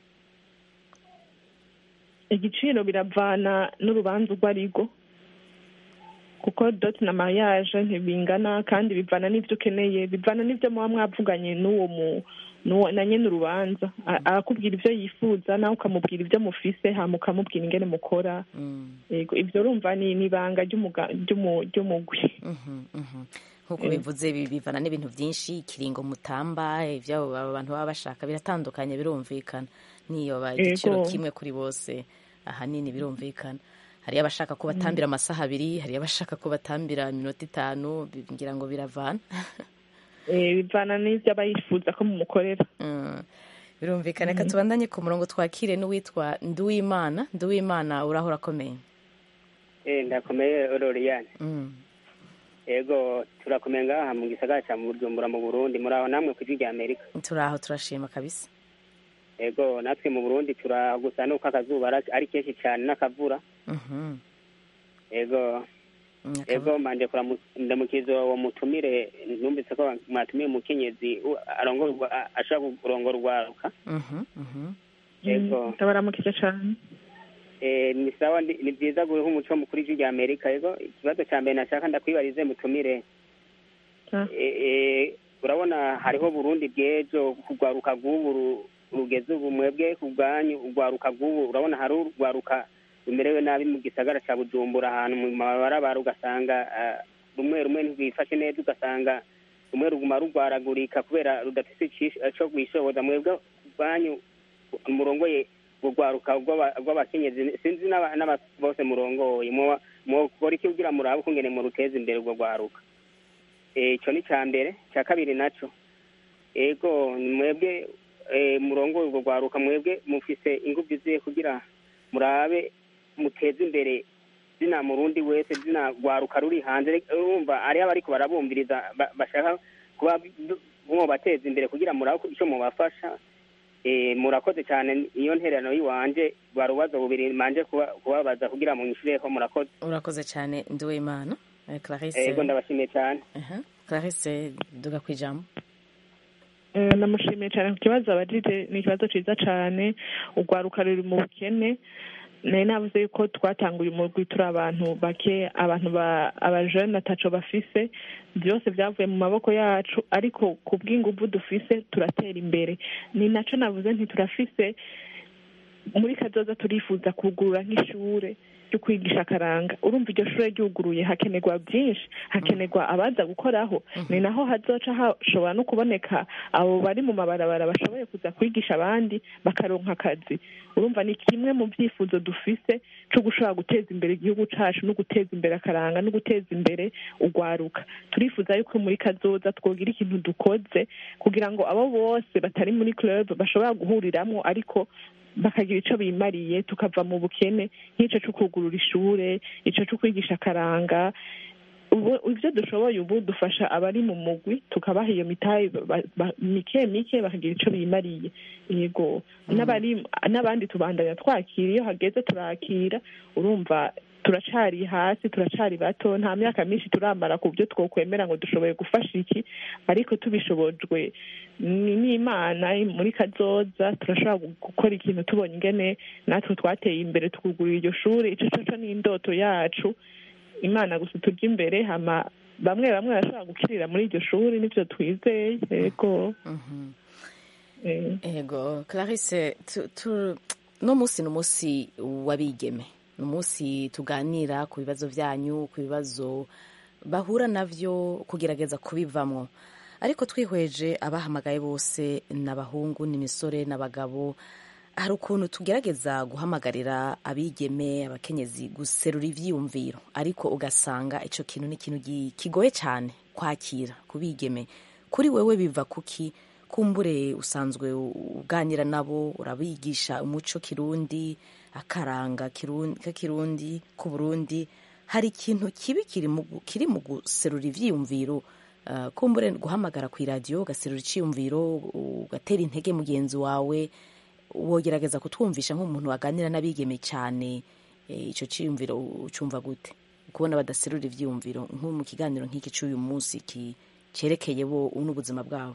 igiciro biravana n'urubanza urwo arirwo kuko doti na mariage ntibingana kandi bivana n'ivyo ukeneye bivana n'ivyo muba mwavuganye n'uwo mu n'uwo- na nyene urubanza A- arakubwira ivyo yifuza nawe ukamubwira ivyo mufise hama ukamubwira ingene mukora yego ivyo urumva ni ni ibanga ry'umuga- ry'umu- ry'umugwi nk'uko Eh. bivuze bi- bivana n'ibintu byinshi ikiringo mutamba ibyo abo bantu baba bashaka biratandukanye birumvikana niyo ba igiciro Yego. kimwe kuri bose ahanini birumvikana hariyo abashaka ko batambira amasaha abiri hariyo abashaka ko batambira iminota itanu bi- ngira ngo biravana Eh, bivana n'ivyo aba yifuza ko mumukorera Mm. birumvikana reka tubandanye ku murongo twakire n'uwitwa nduwimana nduwimana uraho urakomeye Eh, ndakomeye Loriane. Mm. Ego turakomeye ngaha mu gisagara ca Bujumbura mu Burundi muri aho namwe kw'ijwi rya Amerika. turaho turashima kabisa Ego natwe mu Burundi turaho gusa nuko akazuba ari- ari kenshi cyane n'akavura. Mhm. Ego Mm, ego manje kuramu- ndamukiza uwo mutumire numvise ko mwatumiye umukenyezi u- arongora urwa- a- ashobora kurongora urwaruka. Mhm, mhm. Ego ndabaramukije cane eh, ni sawa ndi- ni byiza guha umuco mukuru w'ijwi rya Amerika. Ego ikibazo ca mbere nashaka ndakwibarize mutumire Ah. Eh, eh, urabona hariho burundi bw'ejo kugwaruka bw'ubu ru- rugeze ubu mwebwe ku bwanyu urwaruka rw'ubu urabona hari urwaruka rumerewe nabi mu gisagara cya bujumbura ahantu mu mabarabara ugasanga ah, rumwe rumwe ntirwifashe neza ugasanga rumwe ruguma rugwaragurika kubera rudafite ici- ico rwishoboza mwebwe ku bwanyu murongoye urwaruka rw'aba- rw'abakenyezi sinzi n'aba- n'aba- bose murongoye mwoba- mwokora iki kugira murabe ukungene muruteza imbere urwo rwaruka Eh, ico ni ca mbere ca kabiri naco ego mwebwe eh, murongoye urwo rwaruka mwebwe mufise inguvu ziye kugira murabe muteze imbere zina murundi wese zina rwaruka ruri hanze urumva ariho abariko barabumviriza ba- bashaka kuba mwobateza imbere kugira murabe ico mubafasha Eh, murakoze cyane iyo ntererano y'iwanje barubazo bubiri manje kuba- kubabaza kugira mu nyishureho murakoze urakoze cyane nduwimana Eh, clarisse ego ndabashimiye cyane Aha. clarisse duga ku ijambo Eh, namushimiye cyane ku kibazo abajije ni ikibazo cyiza cyane urwaruka ruri mu bukene nari navuze yuko twatanguye umurwi turi abantu bake abantu ba abajene ataco bafise byose byavuye mu maboko yacu ariko ku bw'inguvu dufise turatera imbere ni naco navuze nti turafise muri kazoza turifuza kugurura nk'ishure ryo kwigisha akaranga urumva iryo shure ryuguruye hakenerwa byinshi hakenerwa abaza gukoraho ni naho hazoca hashobora no kuboneka abo bari mu mabarabara bashoboye kuza kwigisha abandi bakaronka akazi urumva ni kimwe mu byifuzo dufise cyo gushobora guteza imbere igihugu cacu no guteza imbere akaranga no guteza imbere urwaruka turifuza yuko muri kazoza twogira ikintu dukoze kugira ngo abo bose batari muri club bashobora guhuriramwo ariko bakagira ico bimariye tukava mu bukene nk'ico co kugurura ishure ico co kwigisha akaranga ubu ibyo dushoboye ubu dufasha abari mu mugwi tukabaha iyo mitayi ba- ba- mike mike bakagira ico bimariye yego n'abari n'abandi tubandanya twakira iyo hageze turakira urumva turacari hasi turacari bato nta myaka myinshi turamara ku byo twokwemera ngo dushoboye gufasha iki ariko tubishobojwe ni n'imana muri kazoza turashobora gukora ikintu tubonye ingene natwe twateye imbere tukugurira iryo shuri ico coco ni indoto yacu imana gusa turya imbere hama bamwe bamwe barashobora gukirira muri iryo shuri nivyo twizeye yego ego clarisse tu- tu- no munsi ni umunsi w'abigeme ni umunsi tuganira ku bibazo byanyu ku bibazo bahura navyo kugerageza kubivamwo ariko twihweje abahamagaye bose ni abahungu n'imisore n'abagabo hari ukuntu tugerageza guhamagarira abigeme abakenyezi guserura ivyiyumviro ariko ugasanga ico kintu ni ikintu gi- kigoye cyane kwakira ku bigeme kuri wewe biva kuki kumbure usanzwe uganira nabo urabigisha umuco kirundi akaranga kirundi k'ikirundi ku burundi hari ikintu kibi kiri mu gu- kiri mu guserura ivyiyumviro uh, kumbure guhamagara ku iradiyo ugaserura iciyumviro ugatera intege mugenzi wawe wogerageza kutwumvisha nk'umuntu waganira n'abigeme cyane eh, ico ciyumviro ucumva gute kubona badaserura ivyiyumviro nko mu kiganiro nk'iki c'uyu munsi ki cerekeye bo n'ubuzima bwabo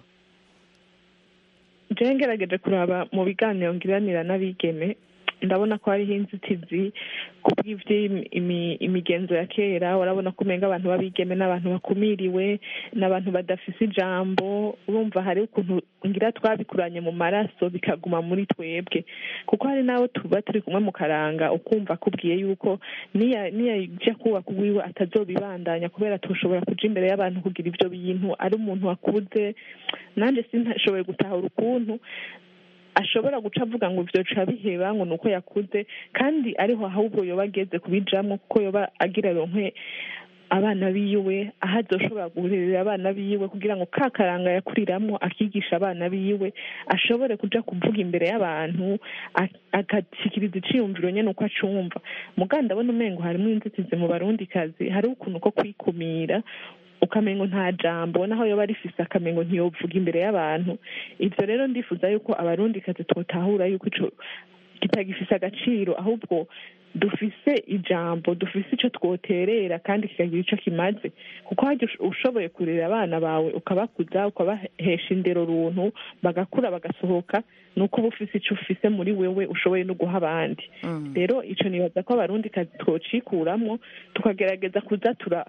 jewe ngerageje kuraba mu biganiro ngiranira n'abigeme ndabona ko hariho inzitizi ku bw'ivy'imigenzo ya kera urabona ko umenga abantu b'abigeme n'abantu bakumiriwe n'abantu badafise ijambo urumva hari ukuntu ngira twabikuranye mu maraso bikaguma muri twebwe kuko hari n'abo tuba turi kumwe mu karanga ukumva akubwiye yuko niya niyajya kubaka uwiwe atazobibandanya kubera tushobora kuja imbere y'abantu kugira ivyo bintu ari umuntu wakuze nanjye sinashoboye gutahura ukuntu ashobora guca avuga ngo vyoca biheba ngo nuko yakuze kandi ariho ahubwo yoba ageze kubijamwo kuko yoba agira ronke abana biwe aho azoshobora guhurira abana biwe kugira ngo ka karanga yakuriramwo akigisha abana biwe ashobore kuja kuvuga imbere y'abantu a- agashikiriza iciyumviro nyene uko acumva muga ndabona umengo harimwo inzitizi mu barundikazi hari ukuntu ko kwikumira ukamengo nta jambo naho yoba rifise akamengo ntiyovuga imbere y'abantu ivyo rero ndifuza yuko abarundikazi twotahura yuko ico kitagifise agaciro ahubwo dufise ijambo dufise ico twoterera kandi kikagira ico kimaze kuko harya ush- ushoboye kurera abana bawe ukabakuza ukabahesha indero runtu bagakura bagasohoka nuko uba ufise ico ufise muri wewe ushoboye no guha abandi rero ico nibaza ko abarundi kazi twocikuramwo tukagerageza kuza tura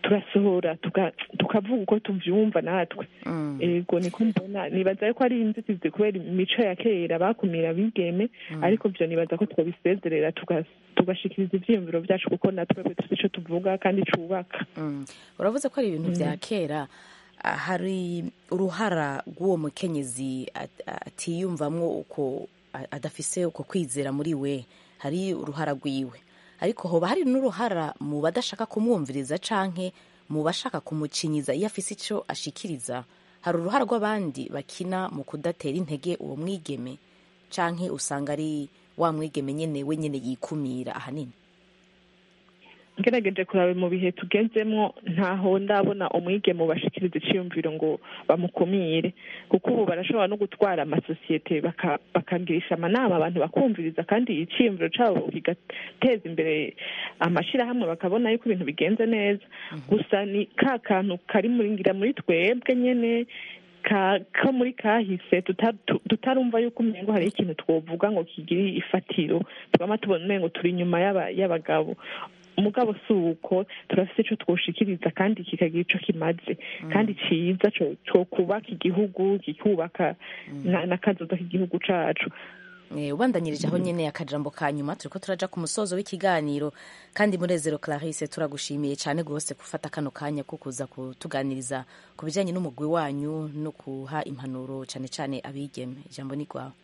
turasohora tuka- tukavuga uko tuvyumva natwe ego niko mbona nibaza ko ari inzitizi kubera imico ya kera bakumira abigeme ariko vyo nibaza ko twabisezerera tuga- tugashikiriza ivyiyumviro vyacu kuko natwe dufite ico tuvuga kandi cubaka Mm. uravuze ko ari ibintu Mm. bya kera Ah, hari uruhara rw'uwo mukenyezi at- atiyumvamwo uko a- adafise uko kwizera muri we hari uruhara rwiwe ariko hoba hari n'uruhara mu badashaka kumwumviriza canke mu bashaka kumucinyiza iyo afise ico ashikiriza hari uruhara rw'abandi bakina mu kudatera intege uwo mwigeme canke usanga ari wa mwigeme nyene we nyene yikumira ahanini ngerageje kuraba mu bihe tugezemwo ntaho ndabona umwigeme ubashikiriza iciyumviro ngo bamukumire kuko ubu barashobora no gutwara amasosiyete baka- bakagirisha amanama abantu bakumviriza kandi iciyumviro cabo kigateza imbere amashirahamwe bakabona yuko ibintu bigenze neza gusa ni ka kantu kari muri ngira muri twebwe nyene ka ko muri kahise tuta- tu- tutarumva yuko umengo hari ikintu twovuga ngo kigire ifatiro twama tubona umengo turi inyuma y'aba- y'abagabo umugabo si uko turafite ico twoshikiriza kandi kikagira ico kimaze kandi ciza co- co kubaka igihugu kikubaka na- n'akazoza k'igihugu cacu Eh, ubandanyirije aho nyene akajambo ka nyuma turiko turaja ku musozo w'ikiganiro kandi munezero clarisse turagushimiye cyane rwose gufata kano kanya ko kuza kutuganiriza ku bijanye n'umugwi wanyu no kuha impanuro cyane cyane abigeme ijambo ni rwawe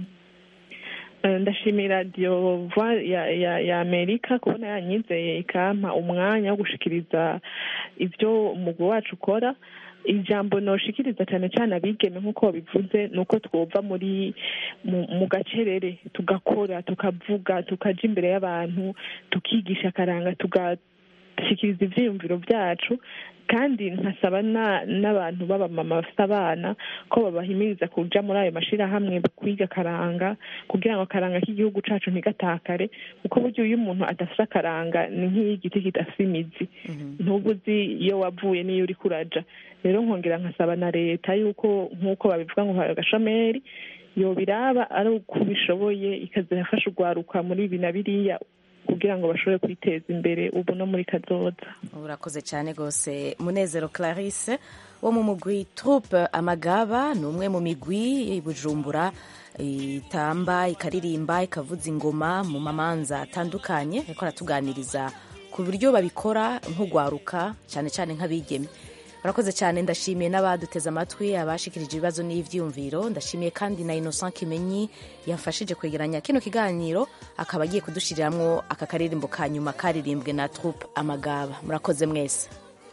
Eh, ndashimira radiyo Voix ya ya ya amerika kubona yanyizeye ikampa umwanya wo gushikiriza ibyo umugwi wacu ukora ijambo noshikiriza cyane cyane abigeme nk'uko babivuze ni uko twova muri mu, mu gacerere tugakora tukavuga tukaja imbere y'abantu tukigisha akaranga tugashikiriza ivyiyumviro vyacu kandi nkasaba na- n'abantu b'abamama bafite abana ko babahimiriza kuja muri ayo mashirahamwe kwiga akaranga kugira ngo akaranga k'igihugu cacu ntigatakare kuko burya iyo umuntu adafite akaranga ni nk'igiti kidafite imizi ntuba uzi iyo wavuye n'iyo uriko uraja rero nkongera nkasaba na leta yuko nk'uko babivuga ngo hari agashomeri yobiraba ari uko bishoboye ikaza irafasha urwaruka muri ibi na biriya kugira ngo bashobore kwiteza imbere ubu no muri kazoza urakoze cyane rwose munezero clarisse wo mu mugwi troupe amagaba ni umwe mu migwi y'i bujumbura itamba ikaririmba ikavuza ingoma mu mamanza atandukanye ariko aratuganiriza ku buryo babikora nk'ugwaruka cyane cyane nk'abigeme urakoze cyane ndashimiye n'abaduteze amatwi abashikirije ibibazo n'ivyumviro ndashimiye kandi na innocent kimenyi yafashije kwegeranya kino kiganiro akaba agiye kudushiriramwo aka karirimbo ka nyuma karirimbwe na troupe amagaba murakoze mwese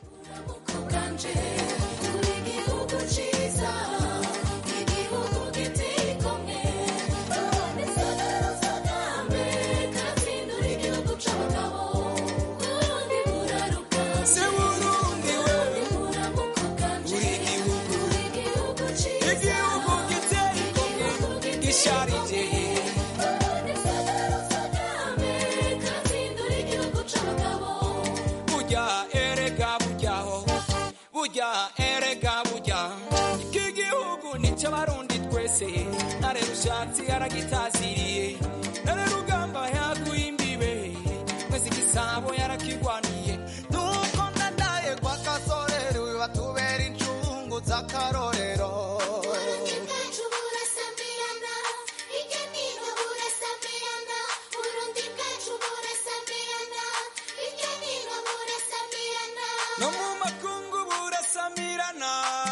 igihugu cyiza igihugu giteye ikomwe Kagame katsindura igihugu c'abagabo Burundi buraruka se Burundi we buramuko bwanje igihugu igihugu cyiza igihugu giteye ikomwe gisharije Kagame katsindura igihugu c'abagabo burya erega buryaho burya erega burya iki gihugu nicyo abarundi twese ntare rushatsi aragitaziriye ntare rugamba yaguye imbibe mwese igisabo yarakigwaniye nuko ndadaye kwa kasorero batubera incungu z'akarorero no mu makungu burasamirana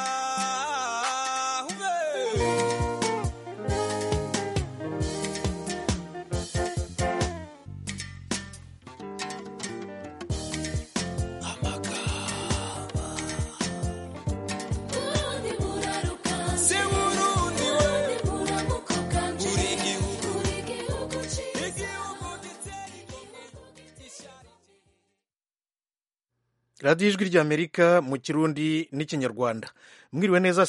Burundi buraruka se Burundi we buramuko bwanje buri gihugu igihugu cyiza radiyo ijwi ry'amerika mu kirundi n'ikinyarwanda mwiriwe neza